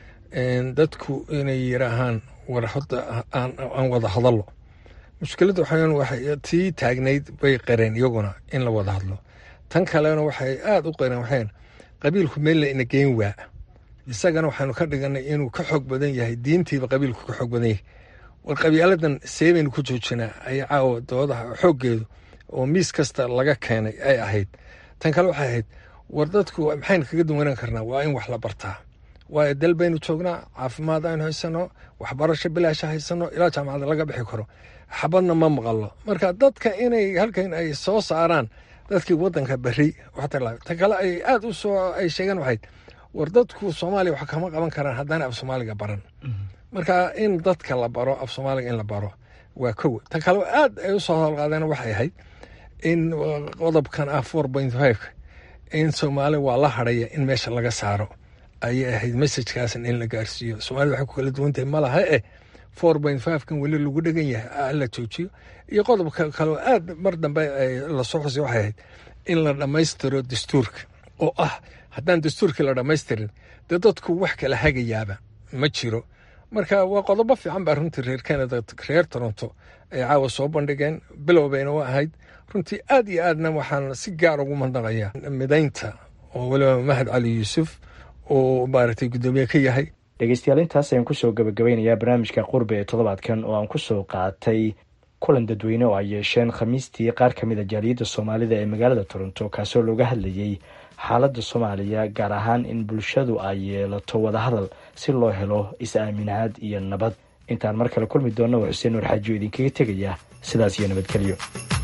dadku inay yiraahaan war hadda aan wada hadallo mushkiladda waxaa waxay tii taagnayd bay qareen iyaguna in la wada hadlo tan kalena waxay aada u qareen waxayn qabiilku meel la ina geyn waa isagana waxaanu ka dhiganay inuu ka xoog badan yahay diintiiba qabiilku ka xoog badan yahay war qabiiladan seebaynu ku joojinaa ay caawa doodaha xooggeedu oo miis kasta laga keenay ay ahayd tan kale waxay ahayd war dadku maxaynu kaga duwanaan karnaa waa in wax la bartaa waayo dal baynu joognaa caafimaad aynu haysano waxbarasho bilaasha haysano ilaa jaamacada laga bixi karo xabadna ma maqalo marka dadka inay halkan ay soo saaraan dadkii wadanka beri ta kale ay aada u soo ay sheegeen waxayd war dadku soomaaliya wax kama qaban karaan haddana af soomaaliga baran marka in dadka la baro af soomaaliga in la baro waa kow ta kale aad ay usoo howlqaadeen waxay ahayd in qodobkan ah four point five in soomaali waa la hadhaya in meesha laga saaro ayay ahayd messajkaasan in la gaarsiiyo soomaalida waxay ku kala duwantahay ma laha eh four point five kan weli lagu dhegan yahay la joojiyo iyo qodobka kaleo aad mar dambe lasoo xusay waxay ahayd in la dhammaystiro dastuurka oo ah haddaan dastuurkii la dhammaystirin dee dadku wax kala hagayaaba ma jiro marka waa qodobo fiican baa runtii reer canada reer toronto ay caawa soo bandhigeen bilow bayna u ahayd runtii aad iyo aadna waxaan si gaar ugu mandaqaya midaynta oo weliba mahad cali yuusuf oo maaragtay guddoomiye ka yahay dhegeystayaal intaas ayaan kusoo gabagabeynayaa barnaamijka qurbe ee toddobaadkan oo aan kusoo qaatay kulan dadweyne oo ay yeesheen khamiistii qaar ka mid a jaaliyadda soomaalida ee magaalada toronto kaasoo looga hadlayey xaaladda soomaaliya gaar ahaan in bulshadu ay yeelato wadahadal si loo helo is-aaminaad iyo nabad intaan mar kale kulmi doonna waa xuseen nuur xaajiyo idinkaga tegaya sidaas iyo nabadgelyo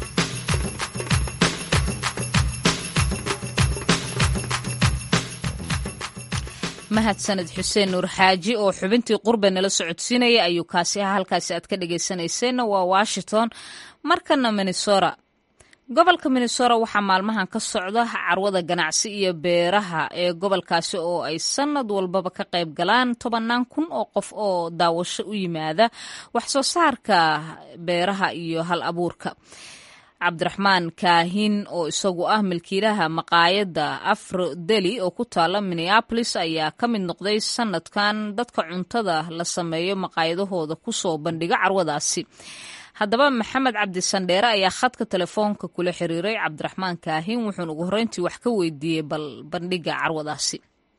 mahadsaned xuseen nuur xaaji oo xubintii qurbe nala socodsiinaya ayuu kaasi ah halkaasi aad ka dhageysanayseena waa washington markana minnesota gobolka minnesota waxaa maalmahan ka socda carwada ganacsi iyo beeraha ee gobolkaasi oo ay sanad walbaba ka qayb galaan tobannaan kun oo qof oo daawasho u yimaada wax soo saarka beeraha iyo hal abuurka cabdiraxmaan kaahin oo isagu ah milkiilaha maqaayadda afro deli oo ku taala minneabolis ayaa ka mid noqday sanadkan dadka cuntada la sameeyo maqaayadahooda kusoo bandhiga carwadaasi haddaba maxamed cabdi sandheere ayaa khadka telefoonka kula xiriiray cabdiraxmaan kaahin wuxuuna ugu horreyntii wax ka weydiiyey bal bandhiga carwadaasi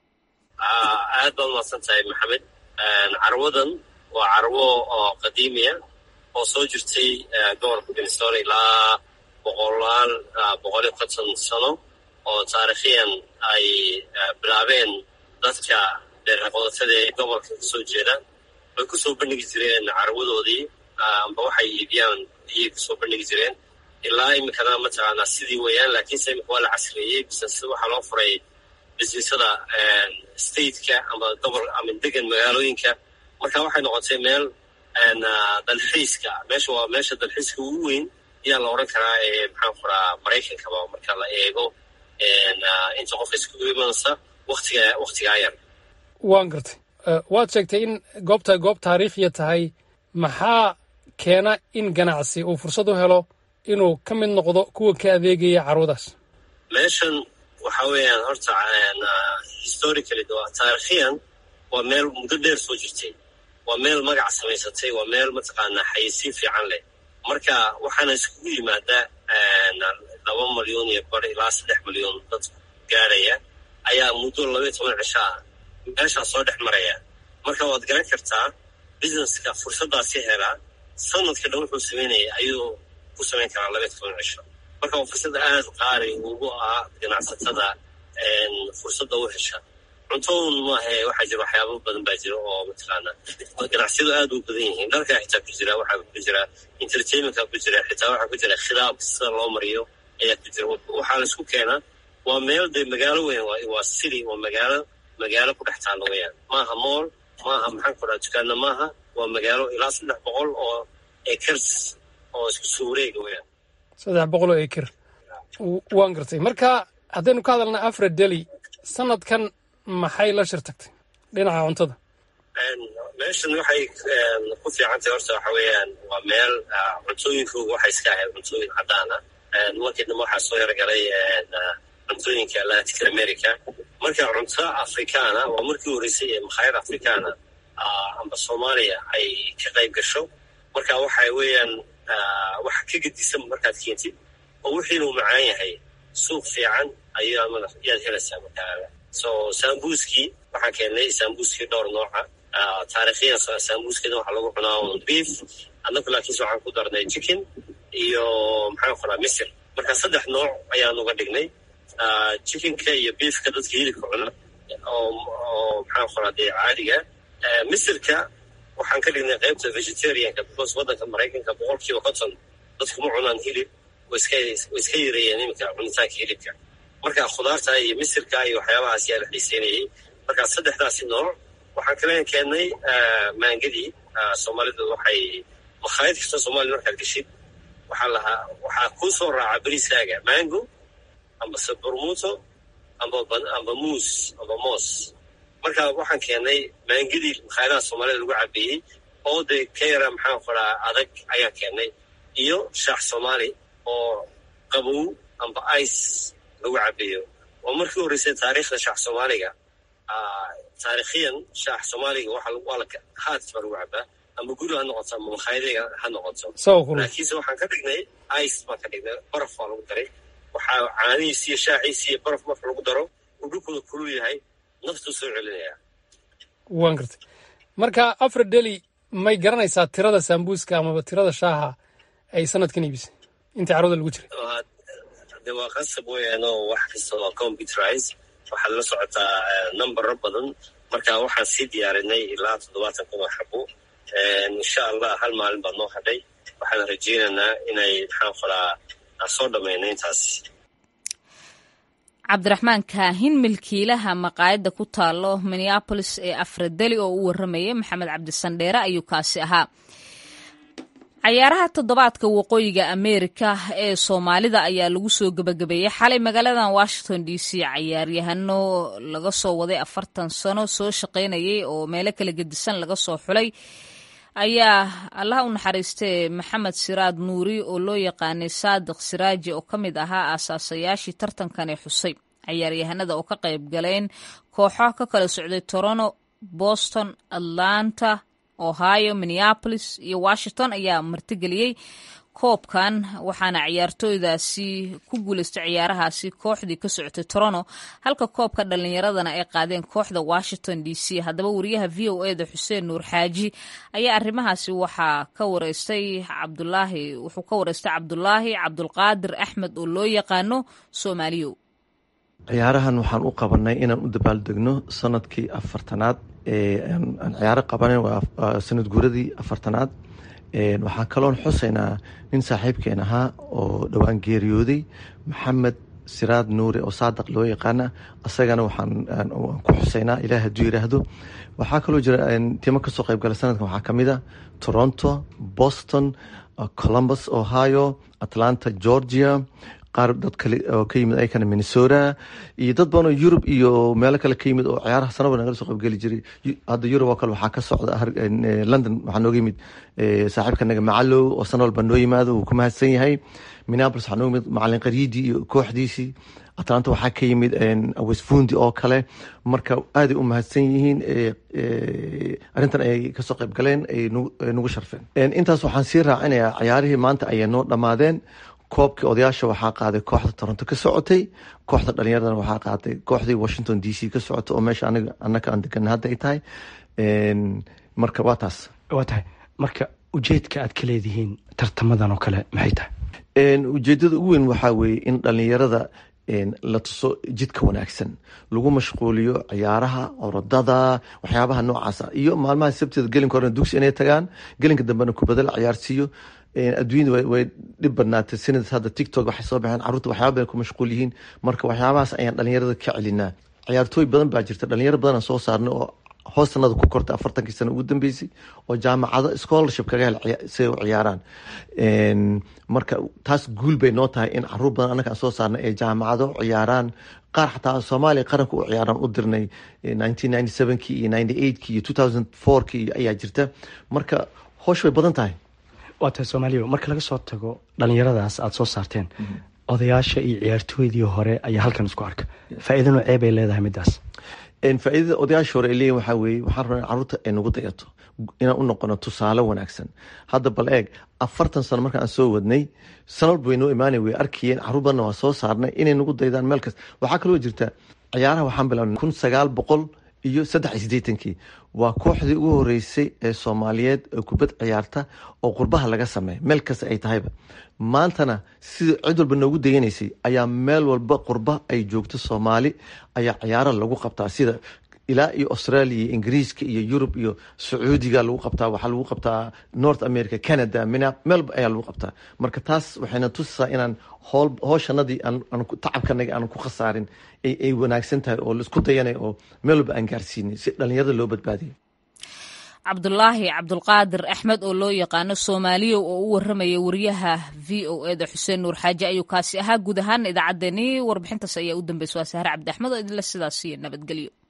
aad baad umaqsan tahay maxamed carwadan waa carwo oo qadiimiya oo soo jirtay gobolka minnesota ilaa boqolaal boqol iyo konton sano oo taarikhiyan ay bilaabeen dadka dheeraqodatada ee gobolka kasoo jeeda way kusoo bandhigi jireen carwadoodii amba waxay iibiyaan iyay kusoo bandhigi jireen ilaa iminkana mataqaanaa sidii weeyaan laakiinse imika waa la casriyeeyey business waxaa loo furay businessada stateka amba gobol ama degan magaalooyinka marka waxay noqotay meel dalxiiska meesha waa meesha dalxiiska ugu weyn ayaa la odhan karaa ee maxaan kuraa maraykankaba marka la eego inta qofka iskugu imanaysa watiga waktigaa yar waan gartay waad sheegtay in goobta goob taariikhiya tahay maxaa keena in ganacsi uu fursad u helo inuu ka mid noqdo kuwa ka adeegaya carwadaas meeshan waxa weeyaan horta historically taarikhiyan waa meel muddo dheer soo jirtay waa meel magac samaysatay waa meel mataqaanaa xayisiin fiican leh marka waxaana iskugu yimaadaa laba malyan iyo bar ilaa saddex malyan dad gaadhaya ayaa muddo labaiyo toban cisho ah meeshaa soo dhex maraya marka waad garan kartaa businesska fursaddaasi helaa sanadka dhan wuxuu samaynaya ayuu ku samayn karaa labaiyo toban cisho marka waa fursad aad qaali ugu ah ganacsatada fursadda u hesha cuntoun maahe waxaa jira waxyaaba badan baa jira oo mataqaana ganacsiyadu aad u badan yihiin dharkaa xitaa ku jira waxaa ku jira entertainmentka ku jira xitaa waxaa ku jira khidaab sida loo mariyo ayaa ku jira waxaa la isku keenaa waa meel dee magaalo weyn waa city waa magaalo magaalo ku dhex taalla weyaan maaha mool maaha maxaan ku dhaha dukaana maaha waa magaalo ilaa saddex boqol oo acres oo isku soo wareega weyaan saddex boqol oo acre waan gartay marka haddaynu ka hadalna afra deli sanadkan maxay la shir tagtay dhinaca cuntada meeshan waxay ku fiicantahay horta waxa weeyaan waa meel cuntooyinkooga waxay iska ahayd cuntooyin caddaan ah markii dambe waxaa soo yargalay cuntooyinka latin america marka cunto afrikaana waa markii horeysay ee makhaayad afrikaana amba soomaaliya ay ka qayb gasho marka waxa weeyaan wax ka gedisan markaad keentid oo wixiinuu macaan yahay suuq fiican ayaad helaysaa markaa so sambuskii waxaan keennay sambuskii dhowr nooca taarikhiyan sambuskeda waxaa lagu cunaa beef annagu laakiinse waxaan ku darnay chicken iyo maxaan qoraa misir marka saddex nooc ayaan uga dhignay chickenka iyo beefka dadka hilibka cuna oo oo maxaan qoraa dee caadiga misirka waxaan ka dhignay qaybta vegetarianka because waddanka maraykanka boqolkiiba konton dadku ma cunaan hilib way iska way iska yareeyeen iminka cunitaanka hilibka marka khudaarta iyo misirka iyo waxyaabahaas yaa la xiiseynayay marka saddexdaasi nooc waxaan kale keennay maangadii soomaalidu waxay makhaayad kasta soomaliya markaad geshid waxaa lahaa waxaa kuu soo raaca beriskaaga mango amba saburmuto amba amba muus amba moos marka waxaan keennay maangadii makhaayadaha soomaalida lagu cabeeyey oo de ka yara maxaan qoraa adag ayaan keennay iyo shaax soomaali oo qabow amba ice lagu cabeeyo waa markii horreysay taariikhda shaax soomaaliga taarikhiyan shaax soomaaliga waa la haat baa lagu cabaa ama guri ha noqoto ama makhaayadega ha noqoto laakiinse waxaan ka dhignay ice baan ka dhignay baraf baa lagu daray waxaa caanihiisi iyo shaaxiisi iyo baraf marka lagu daro uu dhulkooda kulul yahay naftuu soo celinaya waan gartay marka afar deli may garanaysaa tirada sambuuska amaba tirada shaaha ay sanadkan iibisay intii carooda lagu jiray de waa qasab weeyaan oo wax kasta waa computerize waxaad la socotaa numbero badan marka waxaan sii diyaarinay ilaa toddobaatan kun oo xabo insha allah hal maalin baa noo hadhay waxaan rajaynaynaa inay maxaan qoraa soo dhammayno intaas cabdiraxmaan kaahin milkiilaha maqaayadda ku taalo minneabolis ee afradeli oo u warramayay maxamed cabdisandheere ayuu kaasi ahaa cayaaraha toddobaadka waqooyiga ameerika ee soomaalida ayaa lagu soo gebagabeeyey xalay magaaladan washington d c cayaaryahano laga soo waday afartan sano soo shaqaynayay oo meelo kala gedisan laga soo xulay ayaa allaha u naxariistee maxamed siraad nuuri oo loo yaqaanay saadiq siraaji oo ka mid ahaa aasaasayaashii tartankani xusay cayaaryahanada oo ka qayb galeen kooxo ka kala socday toronto boston atlanta ohio minneapolis iyo washington ayaa martigeliyey koobkan waxaana ciyaartooydaasi ku guuleystay ciyaarahaasi kooxdii ka socotay toronto halka koobka dhallinyaradana ay qaadeen kooxda washington d c haddaba wariyaha v o e da xuseen nuur xaaji ayaa arrimahaasi waxaa ka wareystay cabdulaahi wuxuu ka wareystay cabdulaahi cabdulqaadir axmed oo loo yaqaano soomaaliyow ciyaarahan waxaan u qabanay inaan u dabaaldegno sanadkii afartanaad aan ciyaaro qabanen waa sanad guuradii afartanaad waxaan kaloon xusaynaa nin saaxiibkeen ahaa oo dhowaan geeriyooday maxamed siraad nuure oo saadaq loo yaqaana isagana waxaan ku xusaynaa ilaah hadduu yiraahdo waxaa kaloo jira timo kasoo qaybgala sanadkan waxaa kamid a toronto boston columbus ohio atlanta georgia qaar dad kale oo ka yimid ayakana minnesota iyo dad badan oo yurub iyo meelo kale ka yimid oo ciyaaraha sanaba nagala soo qaybgeli jiray hadda yurub oo kale waxaa ka socda london waxaa nooga yimid saaxiibka naga macalow oo sana walba noo yimaado wuu ku mahadsan yahay minneapolis waxaa nooga yimid macalin qariidi iyo kooxdiisii atlanta waxaa ka yimid westfundi oo kale marka aaday u mahadsan yihiin arrintan ay kasoo qayb galeen ay nagu sharfeen intaas waxaan sii raacinayaa ciyaarihii maanta ayay noo dhammaadeen koobkii odayaasha waxaa qaaday kooxda toronto ka socotay kooxda dhalinyaradana waxaa qaaday kooxdii washington d c ka socota oo meesha anaka aan degana hadda ay tahay marka waa taas waa tahay marka ujeedka aad ka leedihiin tartamadan oo kale maxay tahay ujeedada ugu weyn waxaa weeye in dhalinyarada la tuso jidka wanaagsan lagu mashquuliyo ciyaaraha orodada waxyaabaha noocaasa iyo maalmaha sabteeda gelinka horena dugsi inay tagaan gelinka dambena kubada la ciyaarsiiyo adduunyada way dhib badnaatay sanad hadda tictok waxay soo baxeen carruurta waxyaaba badan ku mashquul yihiin marka waxyaabahaas ayaan dhalinyarada ka celinaa ciyaartooy badan baa jirta dhalinyaro badan aan soo saarnay oo hoostanada ku kortay afartankii sano ugu dambeysay oo jaamacado scholarship kaga hel si ay u ciyaaraan marka taas guul bay noo tahay in caruur badan annaga aan soo saarnay ay jaamacado ciyaaraan qaar xataa soomaaliya qaranka u ciyaaraan u dirnay nineteen ninety sevenkii iyo ninety eightkii iyo two thousand fourkii ayaa jirta marka hoosh way badan tahay waa tahay soomaaliya marka laga soo tago dhalinyaradaas aada soo saarteen odayaasha iyo ciyaartooydii hore ayaa halkan isku arka faa-iida noocee bay leedahay midaas faa-iidada odayaasha hore ay leeyihin waxaa weeye waxaan rabnaa in carruurta ay nagu dayato inaan u noqono tusaale wanaagsan hadda bal eeg afartan sano marka aan soo wadnay sana walba way noo imaanay way arkayeen carruur badanna waa soo saarnay inay nagu daydaan meel kasta waxaa kaloo jirta ciyaaraha waxaan bilaabnay kun sagaal boqol iyo saddex iyo siddeetankii waa kooxdii ugu horeysay ee soomaaliyeed ee kubad ciyaarta oo qurbaha laga sameeya meel kasta ay tahayba maantana sida cid walba noogu deganaysay ayaa meel walba qurba ay joogto soomaali ayaa ciyaaro lagu qabtaa sida ilaa iyo australia iyo ingiriiska iyo yurub iyo sacuudiga lagu qabtaa waxaa lagu qabtaa north america canada mina meelba ayaa lagu qabtaa marka taas waxayna tusisaa inaan hool hooshanadii tacabkanagi aan ku khasaarin ay wanaagsan tahay oo laisku dayanay oo meel walba aan gaarsiinin si dhalinyarada loo badbaadiyo cabdulaahi cabdulqaadir axmed oo loo yaqaano soomaaliyow oo u waramaya wariyaha v o eda xuseen nuur xaaji ayuu kaasi ahaa guud ahaan idaacaddeenii warbixintaas ayaa u dambeysay waa sahre cabdi axmed oo idinle sidaas iyo nabadgelyo